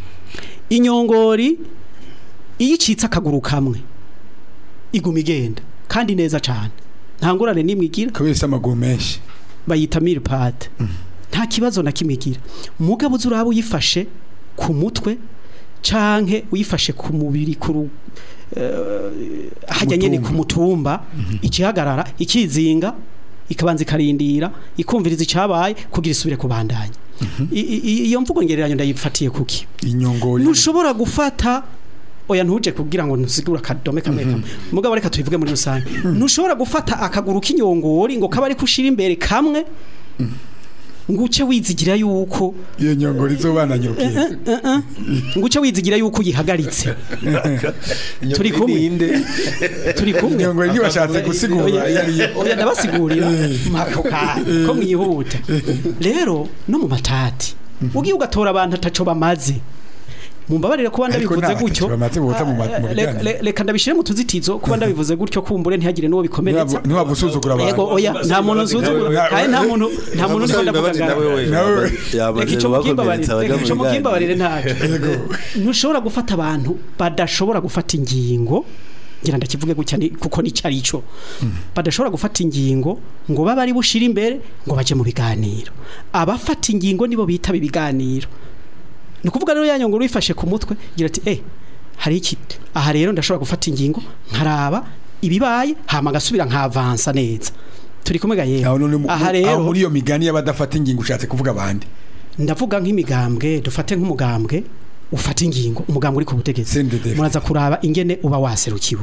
inyongori iyo icitse akaguru kamwe iguma igenda kandi neza cyane nta ngorane n'imwe igira kubera isa amaguru menshi bayita milipade nta kibazo na kimwe igira mugabo uzi uraba uyifashe ku mutwe canke uyifashe ku mubiri ku ru- eh, hajya nyene ku mutumba ikihagarara ikizinga ikabanza ikarindira ikumviriza icabaye kugira isubire kubandanya I- i- i- iyo mvugo ngereranyo ndayifatiye kuki inyongori ntushobora gufata oya ntuje kugira ngo ntusigure akadome kamwe kamwe mugabo reka tubivuge muri rusange ntushobora gufata akaguru k'inyongori ngo kaba ari kushira imbere kamwe ngo uce wizigira yuko iyo nyongori izobananya urukiko ngo uce wizigira yuko uyihagaritse turi kumwe turi kumwe inyongori ntibashatse gusigura iyo ari yo oya ndabasigurira mako kanya ko mwihuta rero no mu matati ugiye ugatora abantu ataco bamaze mumbabarire kuba Ariko ndabivuze nta gutyo ataco bamaze bota mu ma- mu Ah, biganiro. reka- reka- reka ndabishire mu tuzitizo kuba ndabivuze gutyo kumbure ntihagire n'uwo bikomeretsa ntiwaba usuzugura yego abantu oya nta muntu usuzugura Nawe- kandi nta muntu nta muntu ndiko ndavuga ngaho nawe reka ico mukimbabarire reka ico mukimbabarire ntaco ntushobora gufata abantu badashobora gufata ingingo ngira ndakivuge gutya ni- kuko ni carico badashobora gufata ingingo ngo babe ari bushira imbere ngo baje mu biganiro abafata ingingo nibo bitaba ibiganiro ni ukuvuga rero yanyo ngo wifashe ku mutwe gira ati eh hari iki aha rero ndashobora gufata ingingo nkaraba ibibaye hama ngasubira nkavansa neza turi kumwe ga yewe aho none mu- aha aho rero muri iyo migani y'abadafata ingingo ushatse kuvuga abandi ndavuga nk'imigambwe dufate nk'umugambwe ufata ingingo umugambwe uri ku butegetsi CNDD. muraza kuraba ingene uba waserukiwe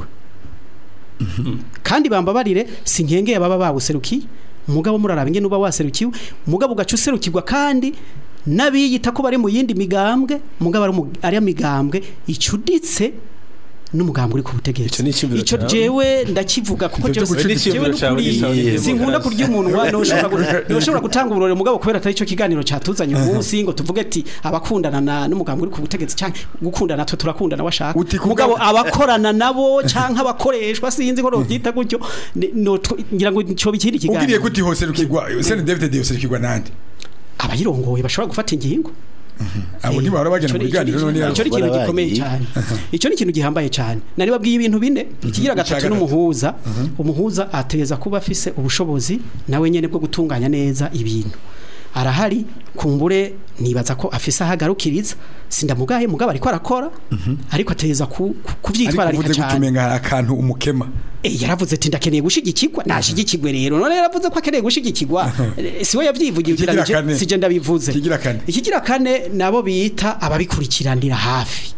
kandi bambabarire si nkenge baba bawuserukiye mugabo muraraba ingene uba waserukiwe mugabo ugaca userukirwa kandi n'abiyita ko bari mu yindi migambwe mugabo ari mu- ari migambwe icuditse n'umugambwe uri ku butegetsi Ico ni iciyumviro ico cawe. jewe ndakivuga kuko Ivyo jewe vyo gucuditsa jewe iciyumviro cawe n'ukuri ni sawa, ni sinkunda demokarasi. kurya umunwa noshobora gu- noshobora gutanga uburore mugabo kubera atari cyo kiganiro catuzanye umunsi ngo tuvuge ati abakundana na n'umugambwe uri ku butegetsi canke gukundana twe turakundana washaka Uti kuga- mugabo abakorana nabo canke abakoreshwa sinzi ko novyita gutyo ni- no tw- ngira ngo cyo bikiri ubwiriye kiganiro kuti hose rukigwa sene David de yoserukirwa nande abayirongoye bashobora gufata ingingo abo ntibahora bagenda mu biganiro none icyo ni ikintu Barabaye. gikomeye cyane icyo ni ikintu gihambaye cyane nari babwiye ibintu bine ikigira gatatu gatatu. n'umuhuza umuhuza ateza kuba afise ubushobozi nawe nyene bwo gutunganya neza ibintu arahari kumbure nibaza ko afise ahagarukiriza sindamugaye mugabo ariko arakora ariko ateza ku- ku- ariko kuvyitwararika uvuze cyane gutumenga hari akantu umukema Eh, yaravuze ati ndakeneye gushigikirwa nashigikirwe rero none yaravuze ko akeneye gushigikirwa Eh, siwe yavyivugiye Ikigira ugira kane. nije sije ndabivuze Ikigira kane. ikigira kane nabo bita ababikurikiranira hafi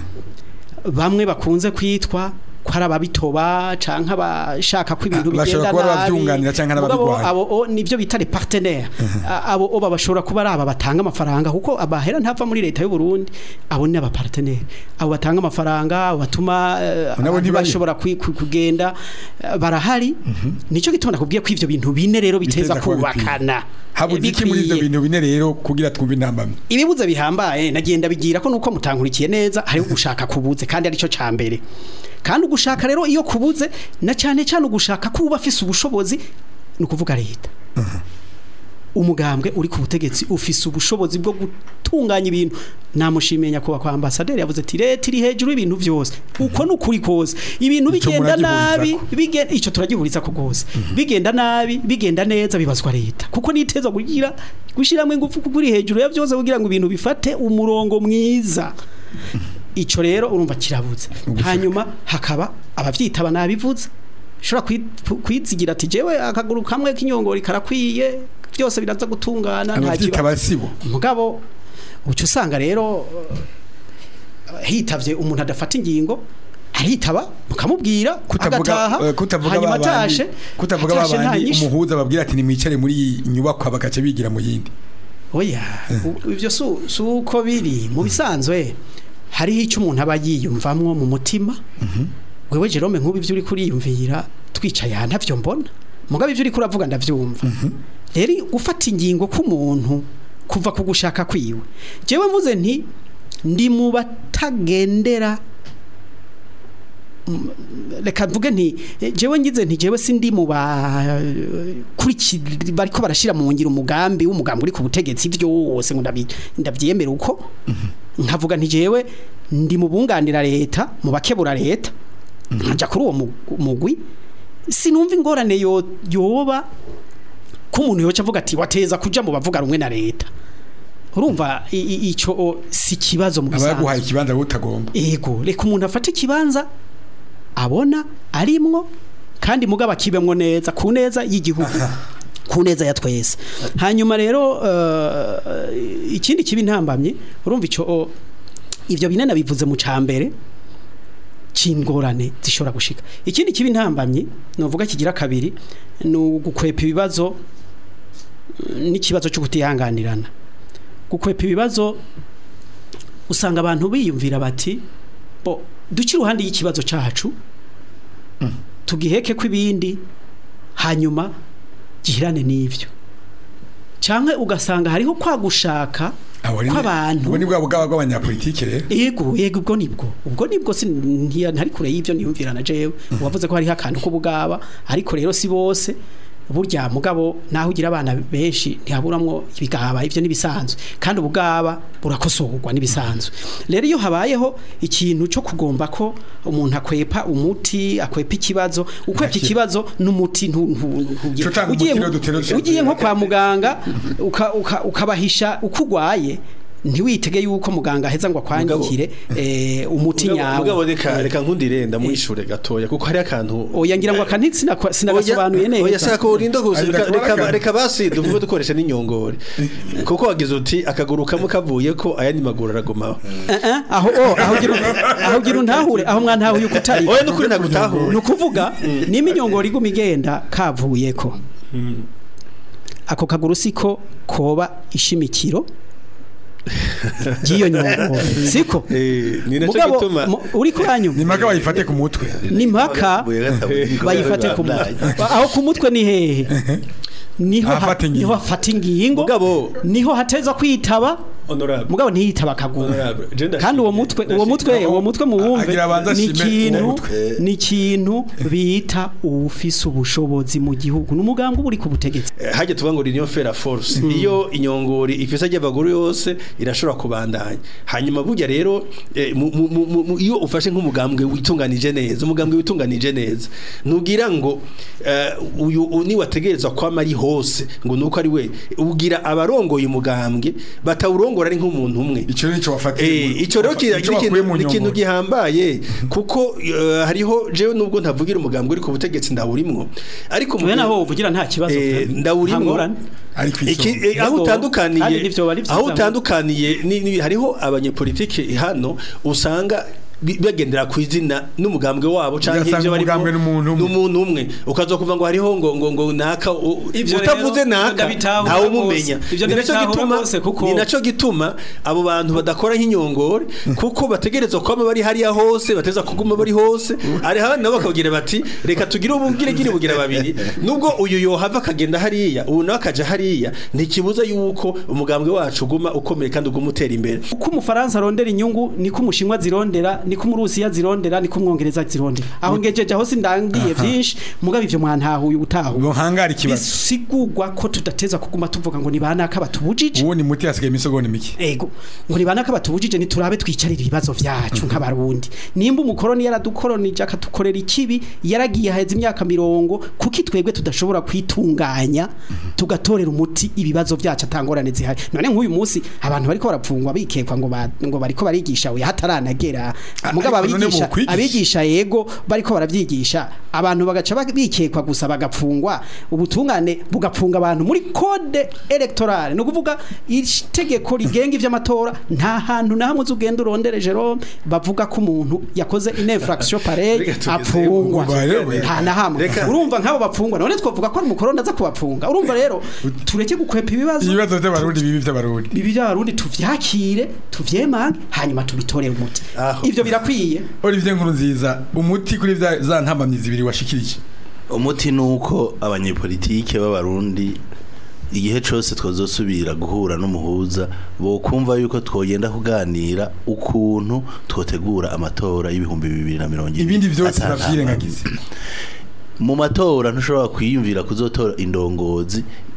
bamwe bakunze kwitwa ko ari ababitoba canke abashaka ko ibintu Ah, bashobora bigenda kuba nabi abavyunganira canke Mugabo n'ababigwanya. abo o, nivyo bita les partenaires A- abo o bashobora kuba ari aba batanga amafaranga kuko abahera ntava muri leta y'u Burundi abo ni abapartenaire abo batanga amafaranga abo batuma eh, Nabo abantu ntibari. bashobora kwi- ku- kugenda eh, barahari nico gitona kubwiye ko ivyo bintu bine rero biteza Biteza kuba bikwiye. kubakana habuze iki muri ivyo Bikwiye. bintu bine rero kugira twumve intambamye ibibuze bihambaye nagenda bigira ko nuko mutankurikiye neza hari ugushaka kubuze kandi arico cambere kandi ugushaka rero iyo kubuze na cyane cyane ugushaka kuba afise ubushobozi ni ukuvuga leta umugambwe uri ku butegetsi ufise ubushobozi bwo gutunganya ibintu namushimiye nyakubahwa kwa ambasaderi yavuze ati leta iri hejuru y'ibintu byose uko ni ukuri kose ibintu Ico bigenda nabi muragihurizako. bigenda ico turagihuriza ko rwose bigenda nabi bigenda neza bibazwa leta kuko niteza kugira gushiramo ingufu kuri hejuru ya byose kugira ngo ibintu bifate umurongo mwiza ico rero urumva kirabuze hanyuma hakaba abavyitaba nabivuze ushobora kwi- kwizigira ati jewe akaguru kamwe k'inyongori karakwiye byose biraza gutungana nta abavyita kibazo abasibo mugabo uca usanga rero eh, hitavye umuntu adafata ingingo aritaba mukamubwira kutavuga agataha eh, kutavuga hanyuma babandi atashe kutavuga atashe nta babandi nyishu. umuhuza babwira ati nimwicare muri iyi nyubako bagace bigira mu yindi oya u- ivyo su- si uko biri mu bisanzwe hariho icyo umuntu aba yiyumvamwo mu mutima wewe Jerome nk'ubu ivyo uri kuriyumvira twicaye aha ntavyo mbona mugabo ivyo uri kuravuga ndavyumva rero gufata ingingo k'umuntu kuva ku gushaka kwiwe jewe mvuze nti ndi mu batagendera Mm, reka mvuge nti eh, jewe ngize nti jewe sindi mu ba kuriki bariko barashira mu ngiro umugambi w'umugambi uri ku butegetsi byose ngo ndabi- ndabyemera uko nkavuga nti jewe ndi mu bunganira leta mu bakebura leta nkaja kuri uwo mu- mugwi sinumva ingorane yo yoba ko umuntu yoca avuga ati wateza kuja mu bavuga rumwe na leta urumva i- i- ico o, si kibazo mu aba bisanzwe yaguhaye ikibanza wowe utagomba ego reka umuntu afate ikibanza abona arimwo kandi mugabo akibemwo neza ku neza y'igihugu ku neza ya twese hanyuma rero eh, ikindi kibi ntambamye urumva icyo o, ivyo bine nabivuze mu cambere c'ingorane zishobora gushika ikindi kibi ntambamye novuga kigira kabiri ni ugukwepa ibibazo eh, n'ikibazo cyo kutihanganirana gukwepa ibibazo usanga abantu biyumvira bati bo duce iruhande y'ikibazo cyacu tugiheke ko ibindi hanyuma gihirane n'ibyo cyangwa ugasanga hariho kwa gushaka abo ni kw'abantu ubwo ni bwa bwaba bw'abanyapolitike rero yego yego ubwo nibwo ubwo nibwo si ntiya- ntari kure y'ibyo niyumvira na jewe wavuze ko hariho akantu k'ubugaba ariko rero si bose burya mugabo naho ugira abana benshi ntihaburamwo ibigaba ivyo nibisanzwe kandi ubugaba burakosorwa nibisanzwe rero iyo habayeho ikintu cyo kugomba ko umuntu akwepa umuti akwepa ikibazo ukwepa ikibazo n'umuti ntu- ntu- ntu- Cutanga ugiye umuti nko- rero dutere dushaka ugiye nko kwa muganga uka- uka- ukabahisha uko urwaye ntiwitege yuko muganga aheza ngo akwandikire eh, umuti Mugabo- mugabo nyawo reka reka nkundirenda mwishure gatoya kuko hari akantu oya ngira ngo akanti sinakwa- sinagasobanuye Oya neza shaka urinda gusa Ariko reka- akabara reka akantu. reka basi duvuge dukoresha n'inyongore kuko wagize uti akaguru kamwe kavuye ko ayandi maguru aragumaho Eh, eh, aho oh, aho gira aho gira untahure aho mwantahuye uko utari oya nukuri nagutahure ni ukuvuga nimba inyongoro iguma igenda kavuyeko ako kaguru siko koba ishimikiro ry'iyo nyongoro siko Eh, ni naco mugabo gituma mu- uri kuranyuma ni mpaka bayifate ku mutwe ni mpaka bayifate ku mutwe aho ku mutwe ni hehe niho ha- Ahafata ingingo. niho hafata ingingo Mugabo- niho hateza kwitaba honorable mugabo ntiyitaba akaguru Honorable, je ndashimye- kandi uwo mutwe uwo mutwe ndashimye. uwo mutwe muwumve Agira abanza ni ashime uwo ikintu mutwe. ni ikintu bita uwufise ubushobozi mu gihugu ni umuganga uba uri ku butegetsi Eh, hajya tuvuga ngo niyo fera force iyo inyongori ifisa ry'abagore yose irashobora kubandanya hanyuma burya rero eh, mu- mu- mu- mu- mu- iyo ufashe nk'umugambwe witunganije neza umugambwe witunganije neza nugira ngo eh, uyu u- ni wategerezwa kwama ari hose ngo nuko ari we ugira abarongoye umugambwe batawurongora ari nk'umuntu umwe icyo ni cyo wafatiye Eh, ico rero kira- Ico ni wakuye ikintu mu ni ikintu nyongoro. gihambaye kuko eh, hariho jewe nubwo ntavugira umugambwe uri ku butegetsi ndawurimwo ariko mu we gihe- naho uvugira nta kibazo Eh, ndawurimwo. nta ngorane. ari ku Iki, isonga eh, aho Yego, utandukaniye kandi nivyo bari vyiza aho ngo- utandukaniye ni, ni, hariho abanyepolitike hano usanga bi- bagendera ku izina n'umugambwe wabo canke Ugasanga ivyo barimo umugambwe n'umuntu umwe. n'umuntu umwe ukazokuva ngo hariho ngo ngo ngo naka u- Ivyo utavuze rero, naka ndabitahura ntawe rwose. umumenya Ivyo Ni naco ndabitahura gituma rwose kuko- ni naco gituma abo bantu badakora nk'inyongore kuko bategerezwa kwama bari hariya hose bateza kuguma bari hose ari hano nabo bakagira bati reka tugire ubugire gire bugira babiri nubwo uyu yohava akagenda hariya ubu nawe akaja hariya ntikibuza yuko umugambwe wacu uguma ukomeye kandi uguma utera imbere uko umufaransa arondera inyungu niko umushinwa zirondera niko umurusiya zirondera niko umwongereza zirondera aho ngejeje aho sindangiye byinshi mugabo ivyo mwantahuye ubutahuye buhangara ikibazo bisigurwa ko tudateza kuguma tuvuga ngo ni banaka batubujije ubu ni muti hasigaye imisogoni mike ego ngo ni banaka batubujije niturabe twicarira ibibazo vyacu nk'abarundi nimba umukoroni yaradukoronije akatukorera ikibi yaragiye haheze imyaka mirongo kuki twebwe tudashobora kwitunganya tugatorera umuti ibibazo vyacu atangorane zihari none nk'uyu munsi abantu bariko barapfungwa bikekwa ngo ba- ngo bariko barigisha we hataranagera mugabo ariko none abigisha bokwigisha. abigisha yego bariko baravyigisha abantu bagaca ba- bikekwa gusa bagapfungwa ubutungane bugapfunga abantu muri code electorale no kuvuga itegeko rigenga ivy'amatora nta hantu na hamwe uzugenda urondere Jerome bavuga ko umuntu yakoze une infraction pareille Reka tugeze apfungwa ubwo rero, nta na hamwe Reka- urumva nk'abo bapfungwa none twavuga ko ari umukoroni aza kubapfunga urumva rero tureke gukwepa ibibazo ibibazo by'abarundi bibi by'abarundi bibi by'abarundi tuvyakire tuvyemange hanyuma tubitorere umuti Aho. ivyo birakwiye Olivier Nkuru nziza umuti kuri vya- za ntambamyi zibiri washikirije umuti nuko abanyepolitike b'abarundi igihe cyose twazosubira guhura n'umuhuza bo kumva yuko twogenda kuganira ukuntu twotegura amatora y'ibihumbi bibiri na mirongo ibiri ibindi vyose Ata navyirengagize mu matora ntushobora kwiyumvira kuzotora indongozi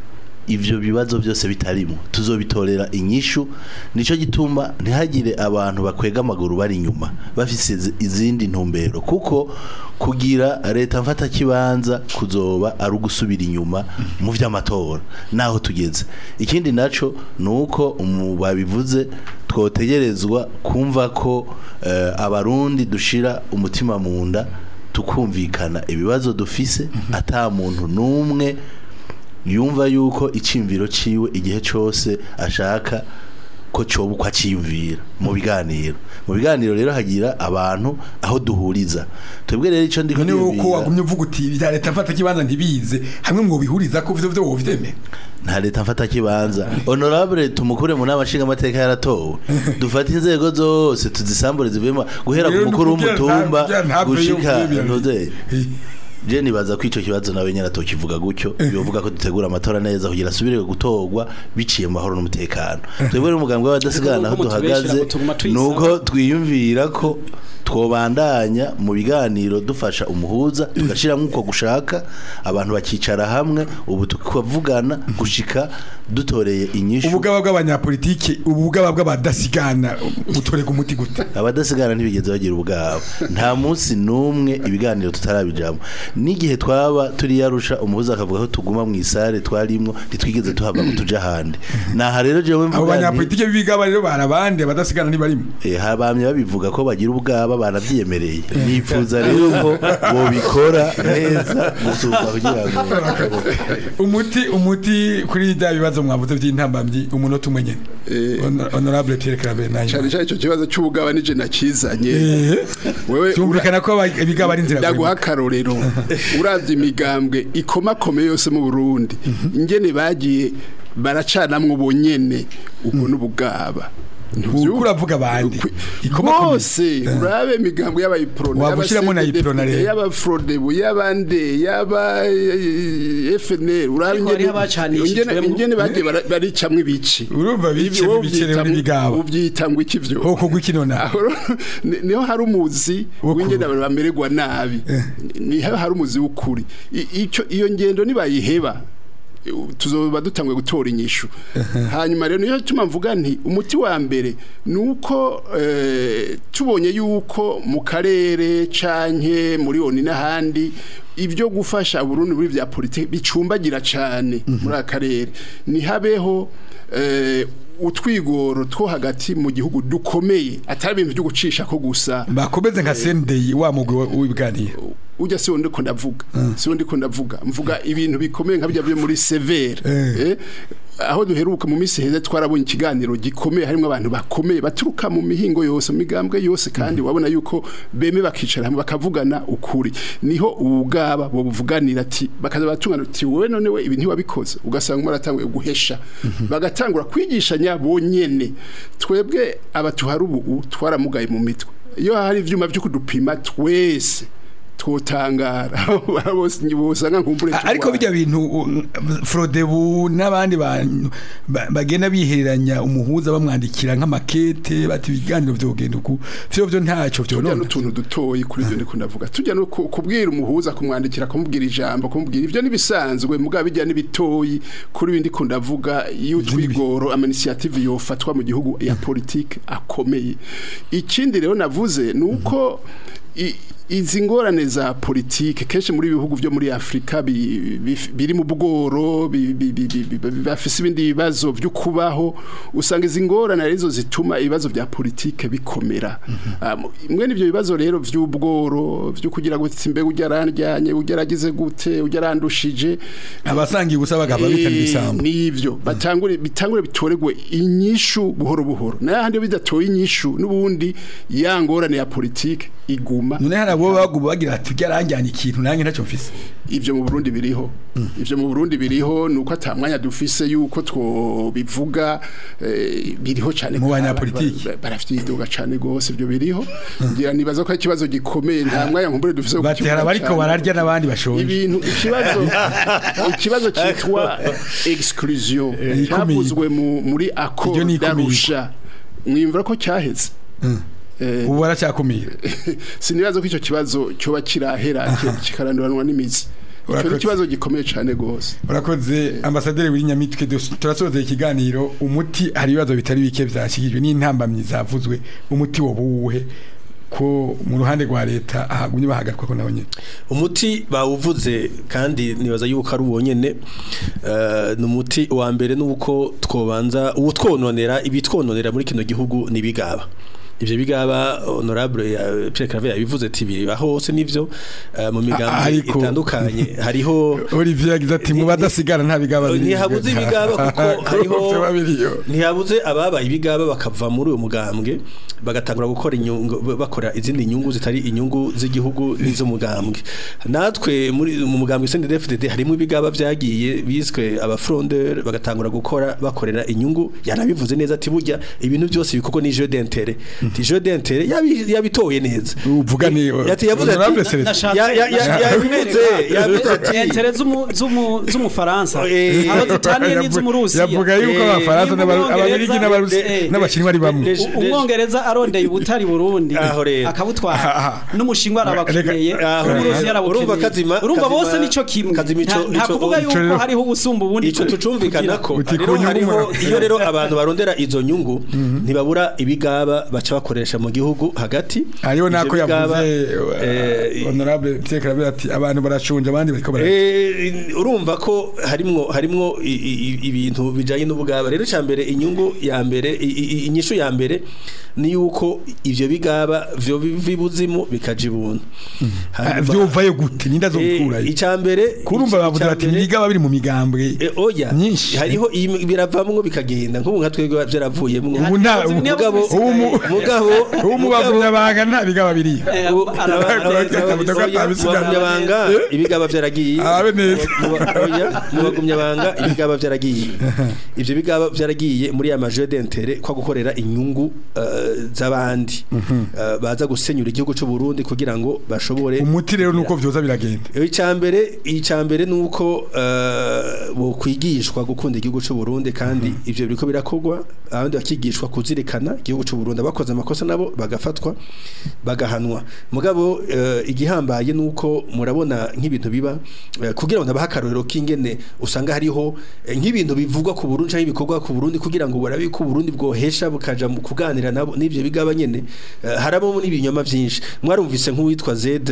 ivyo bibazo byose bitarimo tuzobitorera inyishu nico gituma ntihagire abantu bakwega amaguru bari inyuma bafise izi- izindi ntumbero kuko kugira leta mfata kibanza kuzoba ari ugusubira inyuma mu vy'amatora naho tugeze ikindi naco nuko umu babivuze twotegerezwa kumva ko eh, abarundi dushira umutima mu nda tukumvikana ibibazo dufise ata muntu n'umwe yumva yuko icimviro ciwe igihe cose ashaka ko coba uko aciyumvira mu biganiro mu biganiro rero hagira abantu aho duhuriza twebwe rero ico ndiko none uko niyumvira- wagumye uvuga uti bya leta mfata kibanza ntibize hamwe mu bihuriza ko ivyo vyo wovyemera nta leta mfata kibanza honorable tumukure mu nama nshinga amateka yaratowe dufate inzego zose tuzisambure zivuyemo guhera ku Rero mukuru nukugira w'umutumba nta- kugira ntave gushika yumvira. ntuze je nibaza ko ico kibazo nawe nyene atokivuga gutyo yovuga ko dutegura amatora neza kugira asubire gutorwa biciye mu mahoro n'umutekano twebwe rero umugambi w'abadasigana aho Nuko mutubeshera duhagaze ngo tuguma tuyisaba. nuko twiyumvira ko twobandanya mu biganiro dufasha umuhuza tugashyiramo uko gushaka abantu bakicara hamwe ubu tukavugana gushika dutoreye inyishu ubugaba bw'abanyapolitike ubugaba bw'abadasigana butorega umuti gute abadasigana ntibigeze bagira ubwabo nta munsi n'umwe ibiganiro tutarabijamo n'igihe twaba turi yarusha umuhuza akavuga ko tuguma mu isare twarimwo ntitwigeze tuhava ngo tuje ahandi naha rero jewe abo mvuga nti banyapolitike b'ibigaba rero barabandi abadasigana ntibarimo Eh, habamye babivuga ko bagira ubwaba baravyemereye nifuza rero ko bobikora neza gusumba kugira ngo umuti umuti kuri bya bibazo mwavuze by'intambamyi umunota umwe nyene Eh. Honor- honorable Pierre Claver cyane nayo cyane icyo kibazo cy'ubugaba nije nakizanye wewe cyumvikana ko aba- ibigaba ari inzira ndaguha akarorero uravye imigambwe ikomakomeye yose mu Burundi ingene bagiye baracanamwo bonyene ubwo n'ubugaba uriko uravuga abandi ikomakomeye. bose urabe imigambwe y'abayiprone Waba ushyiramo na Iprona rero. y'abafrodebu y'abande y'aba eh, FNL urabe Ariko hariho abacanishijwemo. ingene ingene bagiye bara- baricamwo ibici urumva bice Ivyo wowe bicerewe uvyita- n'ibigaba uvyita ngo iki vyo hoko gw'ikino na aho ni- niho hari umuzi Wo w'ingene ku- abantu bamererwa nabi niho hari umuzi w'ukuri I- icyo iyo ngendo nibayiheba eh, tuzoba dutangwe gutora inyishu hanyuma rero niyo tuma mvuga nti umuti wa mbere nuko eh, tubonye yuko mu karere canke muri oni n'ahandi ibyo gufasha Burundi muri vya politike bicumbagira cane muri akarere nihabeho eh, utwigoro two hagati mu gihugu dukomeye atari ibintu byo gucisha ko gusa bakomeze nka sendeyi wa mugwi wa- w'ibiganiro ujya si wundi ko ndavuga si wundi ko ndavuga mvuga ibintu bikomeye nka bijya byo muri severe Eh. eh, aho duheruka mu minsi heza twarabonye ikiganiro gikomeye harimo abantu bakomeye baturuka mu mihingo yose mu migambwe yose kandi wabona yuko beme bakicara hamwe bakavugana ukuri niho ubugaba bo buvuganira ati bakaza batungana ati wowe none we ibi ntiwabikoze ugasanga umwe aratanguye guhesha bagatangura kwigishanya bonyene twebwe abatuhari ubu twaramugaye mu mitwe iyo hari ivyuma byo kudupima twese twotangara bose bosanga nkumbure ariko bijya bintu u- Frodebu n'abandi bantu ba- bagenda bihereranya umuhuza bamwandikira nk'amakete bati ibiganiro vyogenda uku vyo vyo ntacyo tujya vyonona n'utuntu dutoyi kuri ibyo ndiko ndavuga tujya no ku- kubwira umuhuza kumwandikira kumubwira ijambo kumubwira ibyo nibisanzwe mugabo bijya n'ibitoyi kuri ibindi ko ndavuga iyo twigoro ama initiative yofatwa mu gihugu ya politique akomeye ikindi rero navuze nuko i- izi ngorane za politike kenshi muri bihugu byo muri Afrika bi- bi- biri mu bworo bi- bi- bi- bi- bi- bi- bafise ibindi bibazo byo kubaho usanga izi ngorane arizo zituma ibibazo bya politike bikomera Ah, mu- mwe n'ivyo bibazo rero vy'ubworo byo kugira ngo imbe ujya arandyanye ujya aragize gute ujya arandushije abasangiye ubusa bagava bitana ibisambo nivyo batangure bitangure bitoregwe inyishu buhoro buhoro nahandi bidatoye inyishu n'ubundi ya ngorane ya politike iguma none hari abo baguma bagira ati byaranjyana ikintu nanjye ntacyo mfise ivyo mu Burundi biriho ivyo mu Burundi biriho nuko atamwanya dufise yuko twobivuga eh, biriho cyane Mu banyapolitiki. barafite iduga cyane gose ivyo biriho ngira nibaza ko ari ikibazo gikomeye nta mwanya nkumbure dufise wo bati hari kukivuga abariko cane. bararya n'abandi bashonje ibintu ikibazo ikibazo cyitwa exclusion ikumira. cyavuzwe mu- muri Iryo accord ni ikumira. d'Arusha mwimvura ko cyaheze Eh, ubu baracyakumira sinibaza ko icyo kibazo cyoba kirahera ki- kikaranduranwa n'imizi icyo Urakoze. ni ikibazo gikomeye cyane rwose urakoze ambasaderi w'inyamitwe turasoza ikiganiro umuti hari ibibazo bitari bike byashyikirijwe n'intambamyi zavuzwe umuti wobuwuhe ko mu ruhande rwa leta ahagumye bahagarikwa ko naho nyine umuti bawuvuze kandi nibaza yuko ari uwo nyene eh, ni umuti wa mbere nuko twobanza uwo twononera ibitwononera muri kino gihugu nibigaba ivyo bigaba honorable ya Pierre Claver yabivuze ati biriba hose nivyo eh, mu migambi ariko- itandukanye hariho Olivier yagize ati mu badasigara nta bigaba biri ntihabuze ibigaba kuko hariho Bose babiriyo. ntihabuze ababaye ibigaba bakava muri uwo mugambwe bagatangura gukora inyungu bakora izindi nyungu zitari inyungu z'igihugu n'iz'umugambwe natwe muri mu mugambwe CNDD-FDD harimo ibigaba byagiye biswe abafrondeur bagatangura gukora bakorera inyungu yanabivuze neza ati burya ibintu byose bikorwa ni jeu d'intérêt ti jeu d'intérêt yabi- yabitoye neza uvuga ni Yati yavuze ati- Honorable Celestin. Nashatse- Ya- ya- ya- nashatse yabivuze kubereka. yabivuze ati Entere z'umu- z'umu- z'umufaransa Eh, abo zitaniye n'iz'umurusiya yavuga yuko Eh, abafaransa niba n'aba- ababirigi Ubwongereza- n'abarusi eh, n'abashinwa ari bamwe Leje- U- umwongereza arondeye ubutari burundi Aho rero. akabutwara n'umushinwa arabakeneye Aho rero. n'umurusiya Urumva arabakeneye Kazima- urumva Kazima- bose nico kimwe Kazima ico- Nta- nta ico- kuvuga ico yuko rero- hariho ubusumba ubundi ico tucumvikana ko Uti rero ku nyungu hariho mura- iyo rero abantu barondera izo nyungu ntibabura ibigaba baca bakoresha mu gihugu hagati hariho nako Ivyo bigaba, yavuze eh, honorable Pierre Claver ati abantu barashonje abandi bariko bara Eh, urumva ko harimwo harimwo i- i- i- ibintu bijanye n'ubugaba rero cya mbere inyungu ya mbere i- i- inyishu ya mbere ni yuko ivyo bigaba vyo biva ibuzimu bikaja ibuntu Ah, vyuvayo gute ninda zo gukurayo icya mbere kurumva ica- bavuze ica bati mbere- nibigaba biri mu migambwe E, oya nyinshi. hariho iyi- biravamwo bikagenda nk'ubu nka twebwe byaravuyemwo ubu nta ubu- mugabo ubu mu- mugabo ubu mu bagumyabanga nta bigaba biriyo Eh, ubu- araba- bagumyabanga ibigaba byaragiye Abe neza. Mu ba- oya, mu bagumyabanga ibigaba byaragiye ivyo bigaba byaragiye muri ya majeu d'intérêt kwa gukorera inyungu eh, z'abandi Eh, baza gusenyura igihugu cy'u Burundi kugira ngo bashobore umuti rero nuko vyoza biragenda Icambere icambere nuko uh, bo kwigishwa gukunda igihugu cy'u Burundi kandi ivyo biriko birakogwa abandi bakigishwa kuzirikana igihugu cy'u Burundi abakoze amakosa nabo bagafatwa bagahanwa mugabo uh, igihambaye nuko murabona nk'ibintu biba uh, kugira ngo nabaha akarorero k'ingene usanga hariho eh, nk'ibintu bivugwa ku Burundi canke ibikorwa ku Burundi kugira ngo barabe ko Burundi bwohesha bukaja mu kuganira nabo n'ivyo bigaba nyene uh, harabo n'ibinyoma vyinshi mwarumvise nk'uwitwa Zed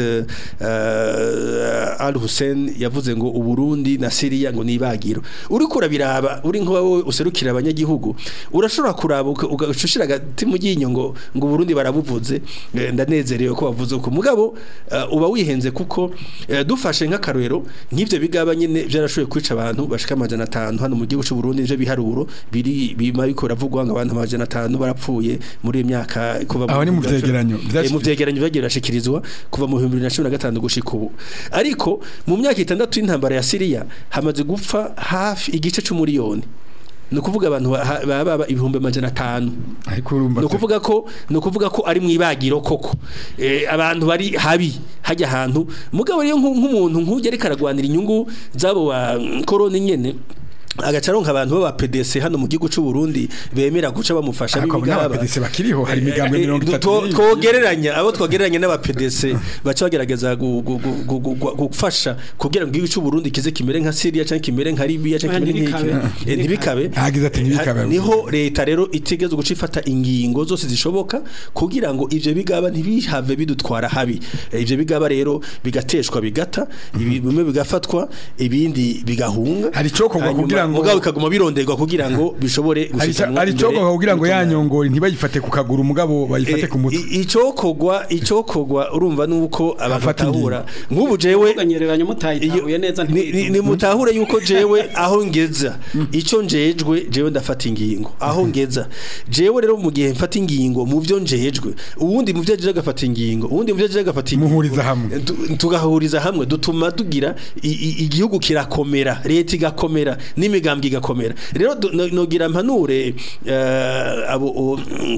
uh, Al Hussein yavuze ngo Uburundi na Syria ngo nibagiro uri kurabiraba uri nko wowe userukira abanyagihugu urashobora kuraba uka- ugacushira agati mu ryinyo ngo ngo Burundi barabuvuze eh, ndanezerewe ko bavuze uko mugabo uh, uba wihenze kuko eh, dufashe nk'akarorero nk'ivyo bigaba nyene byarashoboye kwica abantu bashika amajana atanu hano mu gihugu cy'u Burundi ivyo biharuro biri bima biko ravugwa ngo abantu amajana atanu barapfuye muri iyi myaka kuva Aho ni mu bihumbi bibiri na vyegeranyo. cumi- Eh, mu vyegeranyo vyagiye birashikirizwa kuva mu 2015 gushika ubu ariko mu myaka itandatu y'intambara ya Syria hamaze gupfa hafi igice c'umuriyoni ni ukuvuga abantu ba- baba baba ibihumbi amajana atanu ariko urumva ni ukuvuga ko ni ukuvuga ko ari mu ibagiro koko eh, abantu bari habi hajya ahantu mugabo rero nk'u- nk'umuntu nk'ujya ariko aragwanira inyungu z'abo ba koroni nyene agaca aronka abantu b'aba PDC hano mu gihugu cy'u Burundi bemera guca bamufasha ariko abo b'ibigaba n'abapedisi bakiriho hari imigambwe Eh, mirongo eh, itatu two- n'ibiri. twogereranya abo twogereranya n'aba PDC baca bagerageza gu- gu- gu- gu- gu- gu- gufasha kugira ngo igihugu cy'u Burundi kize kimere nka Syria cyangwa kimere nka Libya cyangwa kimere Ntibikabe. nk'iki Eh, ntibikabe Hagize ati ntibikabe. Eh, niho leta rero itegeza guca ifata ingingo zose zishoboka kugira ngo ivyo bigaba ntibihave bidutwara habi Eh, ivyo bigaba rero bigateshwa bigata ibi- bimwe bigafatwa ibindi bigahunga Hari icokorwa Hanyuma kugira ngo- mugabo bikaguma bironderwa kugira ngo bishobore hari gushikanwa hari imbere icokorwa kugira ngo y'ubutungane. yanyongore ntibayifate ku kaguru umugabo bayifate ku mutwe I- icokogwa icokogwa urumva nuko abantu Afata batahura nk'ubu jewe Muganyereranya mutayitahuye neza ni- ni- ni mutahure yuko jewe aho ngeza ico njejwe jewe ndafata ingingo aho ngeza jewe rero mu gihe mfata ingingo mu byo njejwe uwundi mu byo ajeje agafata ingingo uwundi mu byo ajeje agafata ingingo Muhuriza hamwe. Tu- tugahuriza hamwe dutuma tugira i- i- igihugu kirakomera leta igakomera n'imigambwe igakomera rero du- no- nogira mpanure eh, abo o-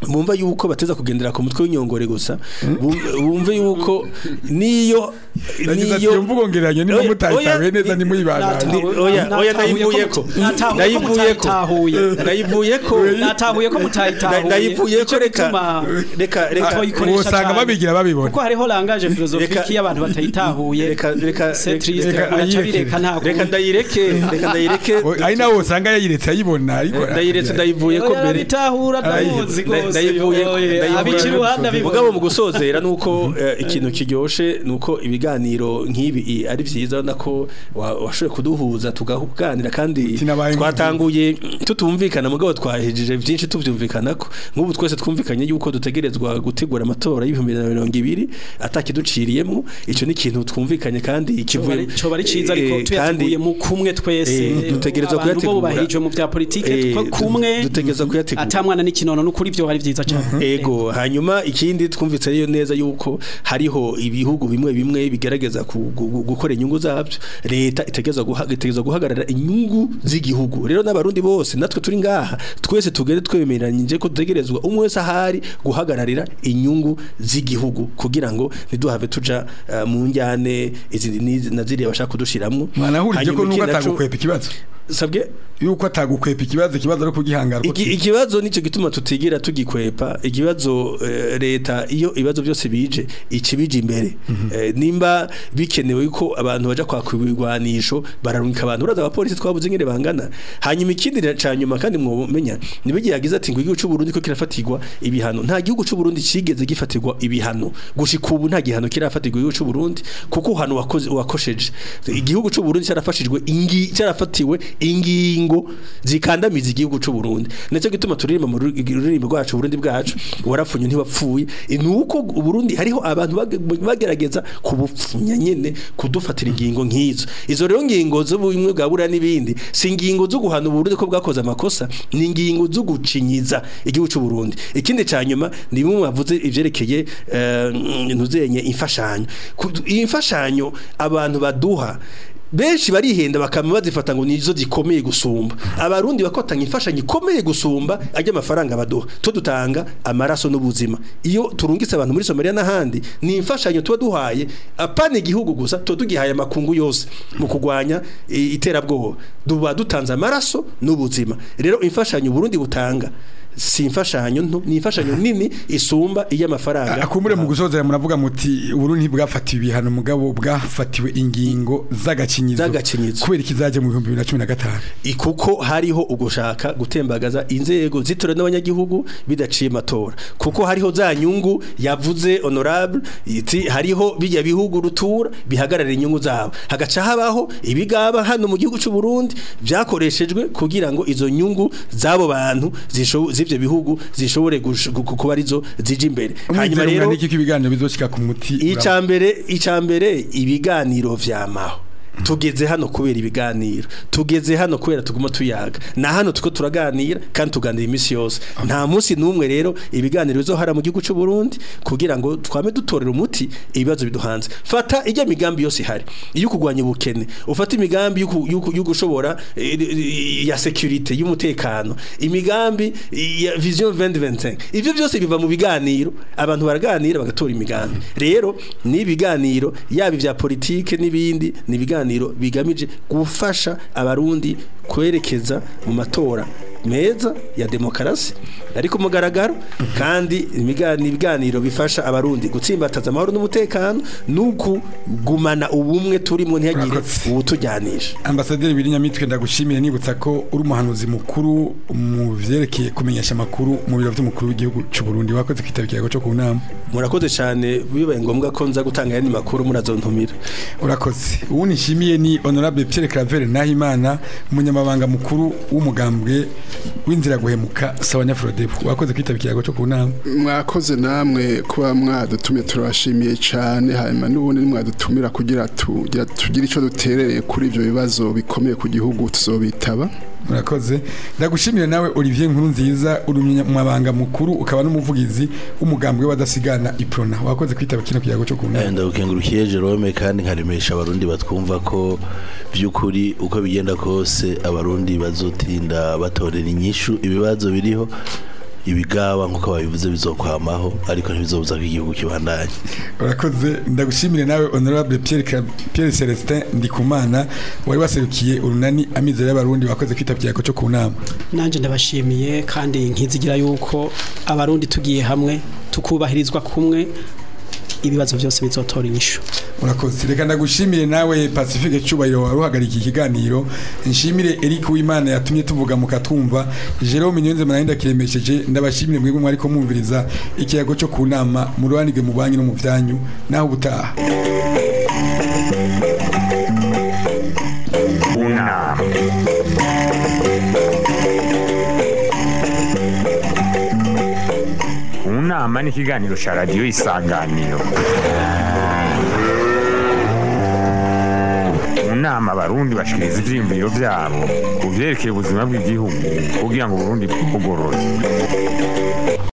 bumva yuko bateza kugendera ku mutwe w'inyongore gusa bum- bumve yuko niyo yagize ati iyo mvugo ngereranye niba Oya, mutayitahuye oya, neza nimuyibandanye Ni- oya oya nayivuyeko nayivuyeko nayivuyeko natahuye ko mutayitahuye nayivuyeko Nico reka gituma reka reka Toyikoresha usanga cane. babigira babibona kuko hariho langage Reka- philosophique y'abantu batayitahuye reka reka c'est triste reka uraca ayireke. bireka nta reka kundi. ndayireke reka ndayireke O- ari nawe usanga yayiretse ayibona ariko ndayiretse ndayivuyeko Oya, mbere bitahura ndamuzi Nda- rwose ndayivuyeko Oya, abica iruhande abibona. mugabo mu gusozera nuko eh, ikintu kiryoshe nuko ibiganiro nk'ibi i- ari vyiza urabona ko wa- washoboye kuduhuza tugaganira kandi Sinabaye twatanguye tutumvikana mugabo twahejeje vyinshi tuvyumvikanako nk'ubu twese twumvikanye yuko dutegerezwa gutegura amatora y'ibihumbi bibiri na mirongo ibiri atakiduciriyemwo ico ni ikintu twumvikanye kandi kivuye coba ari ciza ariko eh, tuyateguye mu kumwe twese eh, dutegerezwa abantu bo kuyategura. bubahirijwe mu vya politike Eh, twe kumwe dutegerezwa kuyategura. atamwana n'ikinono n'ukuri vyo hari vyiza cane ego hanyuma ikindi twumvise rero neza yuko hariho ibihugu bimwe bimwe bigerageza ku- gu- gu- gukora inyungu zabyo leta itegerezwa guha- itegerezwa guhagarara inyungu z'igihugu rero n'abarundi bose natwe turi ngaha twese tugere twemeranyije ko dutegerezwa umwe wese ahari guhagararira inyungu z'igihugu kugira ngo ntiduhave tuja eh, mu njyane izi n'izi na ziriya bashaka kudushiramwo mwanahurije ko Hanyuma nuko ikindi naco- atagukwepa ikibazo sabwe yuko atagukwepa ikibazo ikibazo ari kugihangara Iki- ikibazo nico gituma tutigira tugikwepa ikibazo eh, leta iyo ibibazo byose bije ikibije imbere Eh, nimba bikenewe ko abantu baja kwaka ibigwanisho bararunka abantu uraza abapolisi twabuze ngene bangana hanyuma ikindi ca nyuma kandi mwomenya nibigiye yagize ati ngo igihugu cy'u Burundi ko kirafatirwa ibihano nta gihugu cy'u Burundi cigeze gifatirwa ibihano gushika ubu nta gihano kirafatirwa igihugu cy'u Burundi kuko uhano wakoze wakosheje igihugu cy'u Burundi cyarafashijwe ingi cyarafatiwe ingingo zikandamiza igihugu cy'u Burundi ndetse gituma turirimba mu rurimi rwacu Burundi bwacu warapfunye ntibapfuye nuko u Burundi hariho abantu bage- bagerageza kubupfunya nyene kudufatira ingingo nk'izo izo rero ngingo z'ubumwe bwa buriya n'ibindi si ingingo zo guhana Burundi ko bwakoze amakosa ni ingingo zo gucinyiza igihugu cy'u Burundi ikindi ca nyuma ni bimwe bavuze ivyerekeye eh, ntuzenye imfashanyo Ku- iyi mfashanyo abantu baduha benshi barihenda bakama bazifata ngo nizo zikomeye gusumba abarundi bakotanga imfashanyo ikomeye gusumba ajya amafaranga baduha to dutanga amaraso n'ubuzima iyo turungitse abantu muri Somalia n'ahandi ni imfashanyo tuba duhaye apana igihugu gusa tuba tugihaye amakungu yose mu kugwanya i- iterabwoba duba dutanze amaraso n'ubuzima rero imfashanyo Burundi butanga si imfashanyo nto ni imfashanyo nini isumba iy'amafaranga akumbure mu gusozera muravuga muti uburundi bwafatiwe ibihano mugabo bwafatiwe ingingo z'agakinyizo Z'agacinyizo. kubera ikizaje mu bihumbi bibiri na cumi na gatanu kuko hariho ugushaka gutembagaza inzego zitorewe n'abanyagihugu bidaciye amatora kuko hariho za nyungu yavuze honorable iti hariho bijya bihugu rutura bihagarara inyungu zabo hagaca habaho ibigaba hano mu gihugu cy'u Burundi byakoreshejwe kugira ngo izo nyungu z'abo bantu zisho- z'ivyo bihugu zishobore gush- gu- gu- kuba arizo zije imbere hanyuma umwizero rero niki ko ibiganiro bizoshika ku muti icambere icambere ibiganiro vyamaho tugeze hano kubera ibiganiro tugeze hano kubera tuguma tuyaga na hano tuko turaganira kandi tuganira imisi yose nta munsi n'umwe rero ibiganiro bizohara mu gihugu cy'u Burundi kugira ngo twame dutorera umuti ibibazo biduhanze fata ijya migambi yose ihari iyo kugwanya ubukene ufata imigambi y'uku- y'uku- yo gushobora eh, eh, ya security y'umutekano imigambi ya vision 2025 ivyo byose biva mu biganiro abantu baraganira bagatora imigambi rero ni ibiganiro yaba ivya politike n'ibindi ni ibiganiro bigamije gufasha abarundi kwerekeza mu matora meza ya demokarasi ariko mugaragaro kandi imigani ibiganiro bifasha abarundi gutsimbataza amahoro n'umutekano n'ukugumana ubumwe turimo ntihagire Murakoze. ubutujyanisha ambasaderi Birinyamitwe ndagushimire nibutsa ko uri umuhanuzi mukuru mu vyerekeye kumenyesha amakuru mu biro vy'umukuru w'igihugu cy'u Burundi wakoze kwitaba ikiyago cyo ku nama murakoze cyane bibaye ngombwa ko nza gutanga ayandi makuru murazontumira urakoze ubu nishimiye ni honorable Pierre Claver Nahimana umunyamabanga mukuru w'umugambwe w'inzira guhemuka sawa nyafrodebu wakoze kwitaba ikiyago cyo ku nama mwakoze namwe kuba mwadutumye turabashimiye cyane hanyuma n'ubundi mwadutumira kugira tugira tugire icyo duterereye kuri ibyo bibazo bikomeye ku gihugu tuzobitaba murakoze ndagushimira nawe Olivier Nkuru nziza uri umunyamabanga mukuru ukaba n'umuvugizi w'umugambwe w'abadasigana iprona wakoze kwitaba kino kiyago cyo ku nama ndagukengurukiye Jerome kandi nkaremesha abarundi batwumva ko by'ukuri uko bigenda kose abarundi bazotinda batorera inyishu ibibazo biriho ibigaba nk'uko babivuze bizokwamaho ariko ntibizobuza ko igihugu kibandanye urakoze ndagushimire nawe honorable Pierre Ka- Pierre Celestin Ndikumana wari waserukiye urunani amizero y'abarundi wakoze kwitabye yako cyo ku nama nanjye ndabashimiye kandi nkizigira yuko abarundi tugiye hamwe tukubahirizwa kumwe ibibazo byose bizotora inyishu urakoze reka ndagushimire nawe Pacifique Cyubahiro wari uhagarika ikiganiro nshimire Eric Uwimana yatumye tuvuga mukatwumva Jerome Nyonze Manahinda kiremesheje ndabashimire mwebwe mwari ko mwumviriza ikiyago cyo ku nama mu rubanige mu banyu no mu byanyu naho ubutaha unama unama ni ikiganiro cya radiyo isanganiro mu nama abarundi bashikiriza ivyiyumviro vyabo ku vyerekeye ubuzima bw'igihugu kugira ngo uburundi bugorore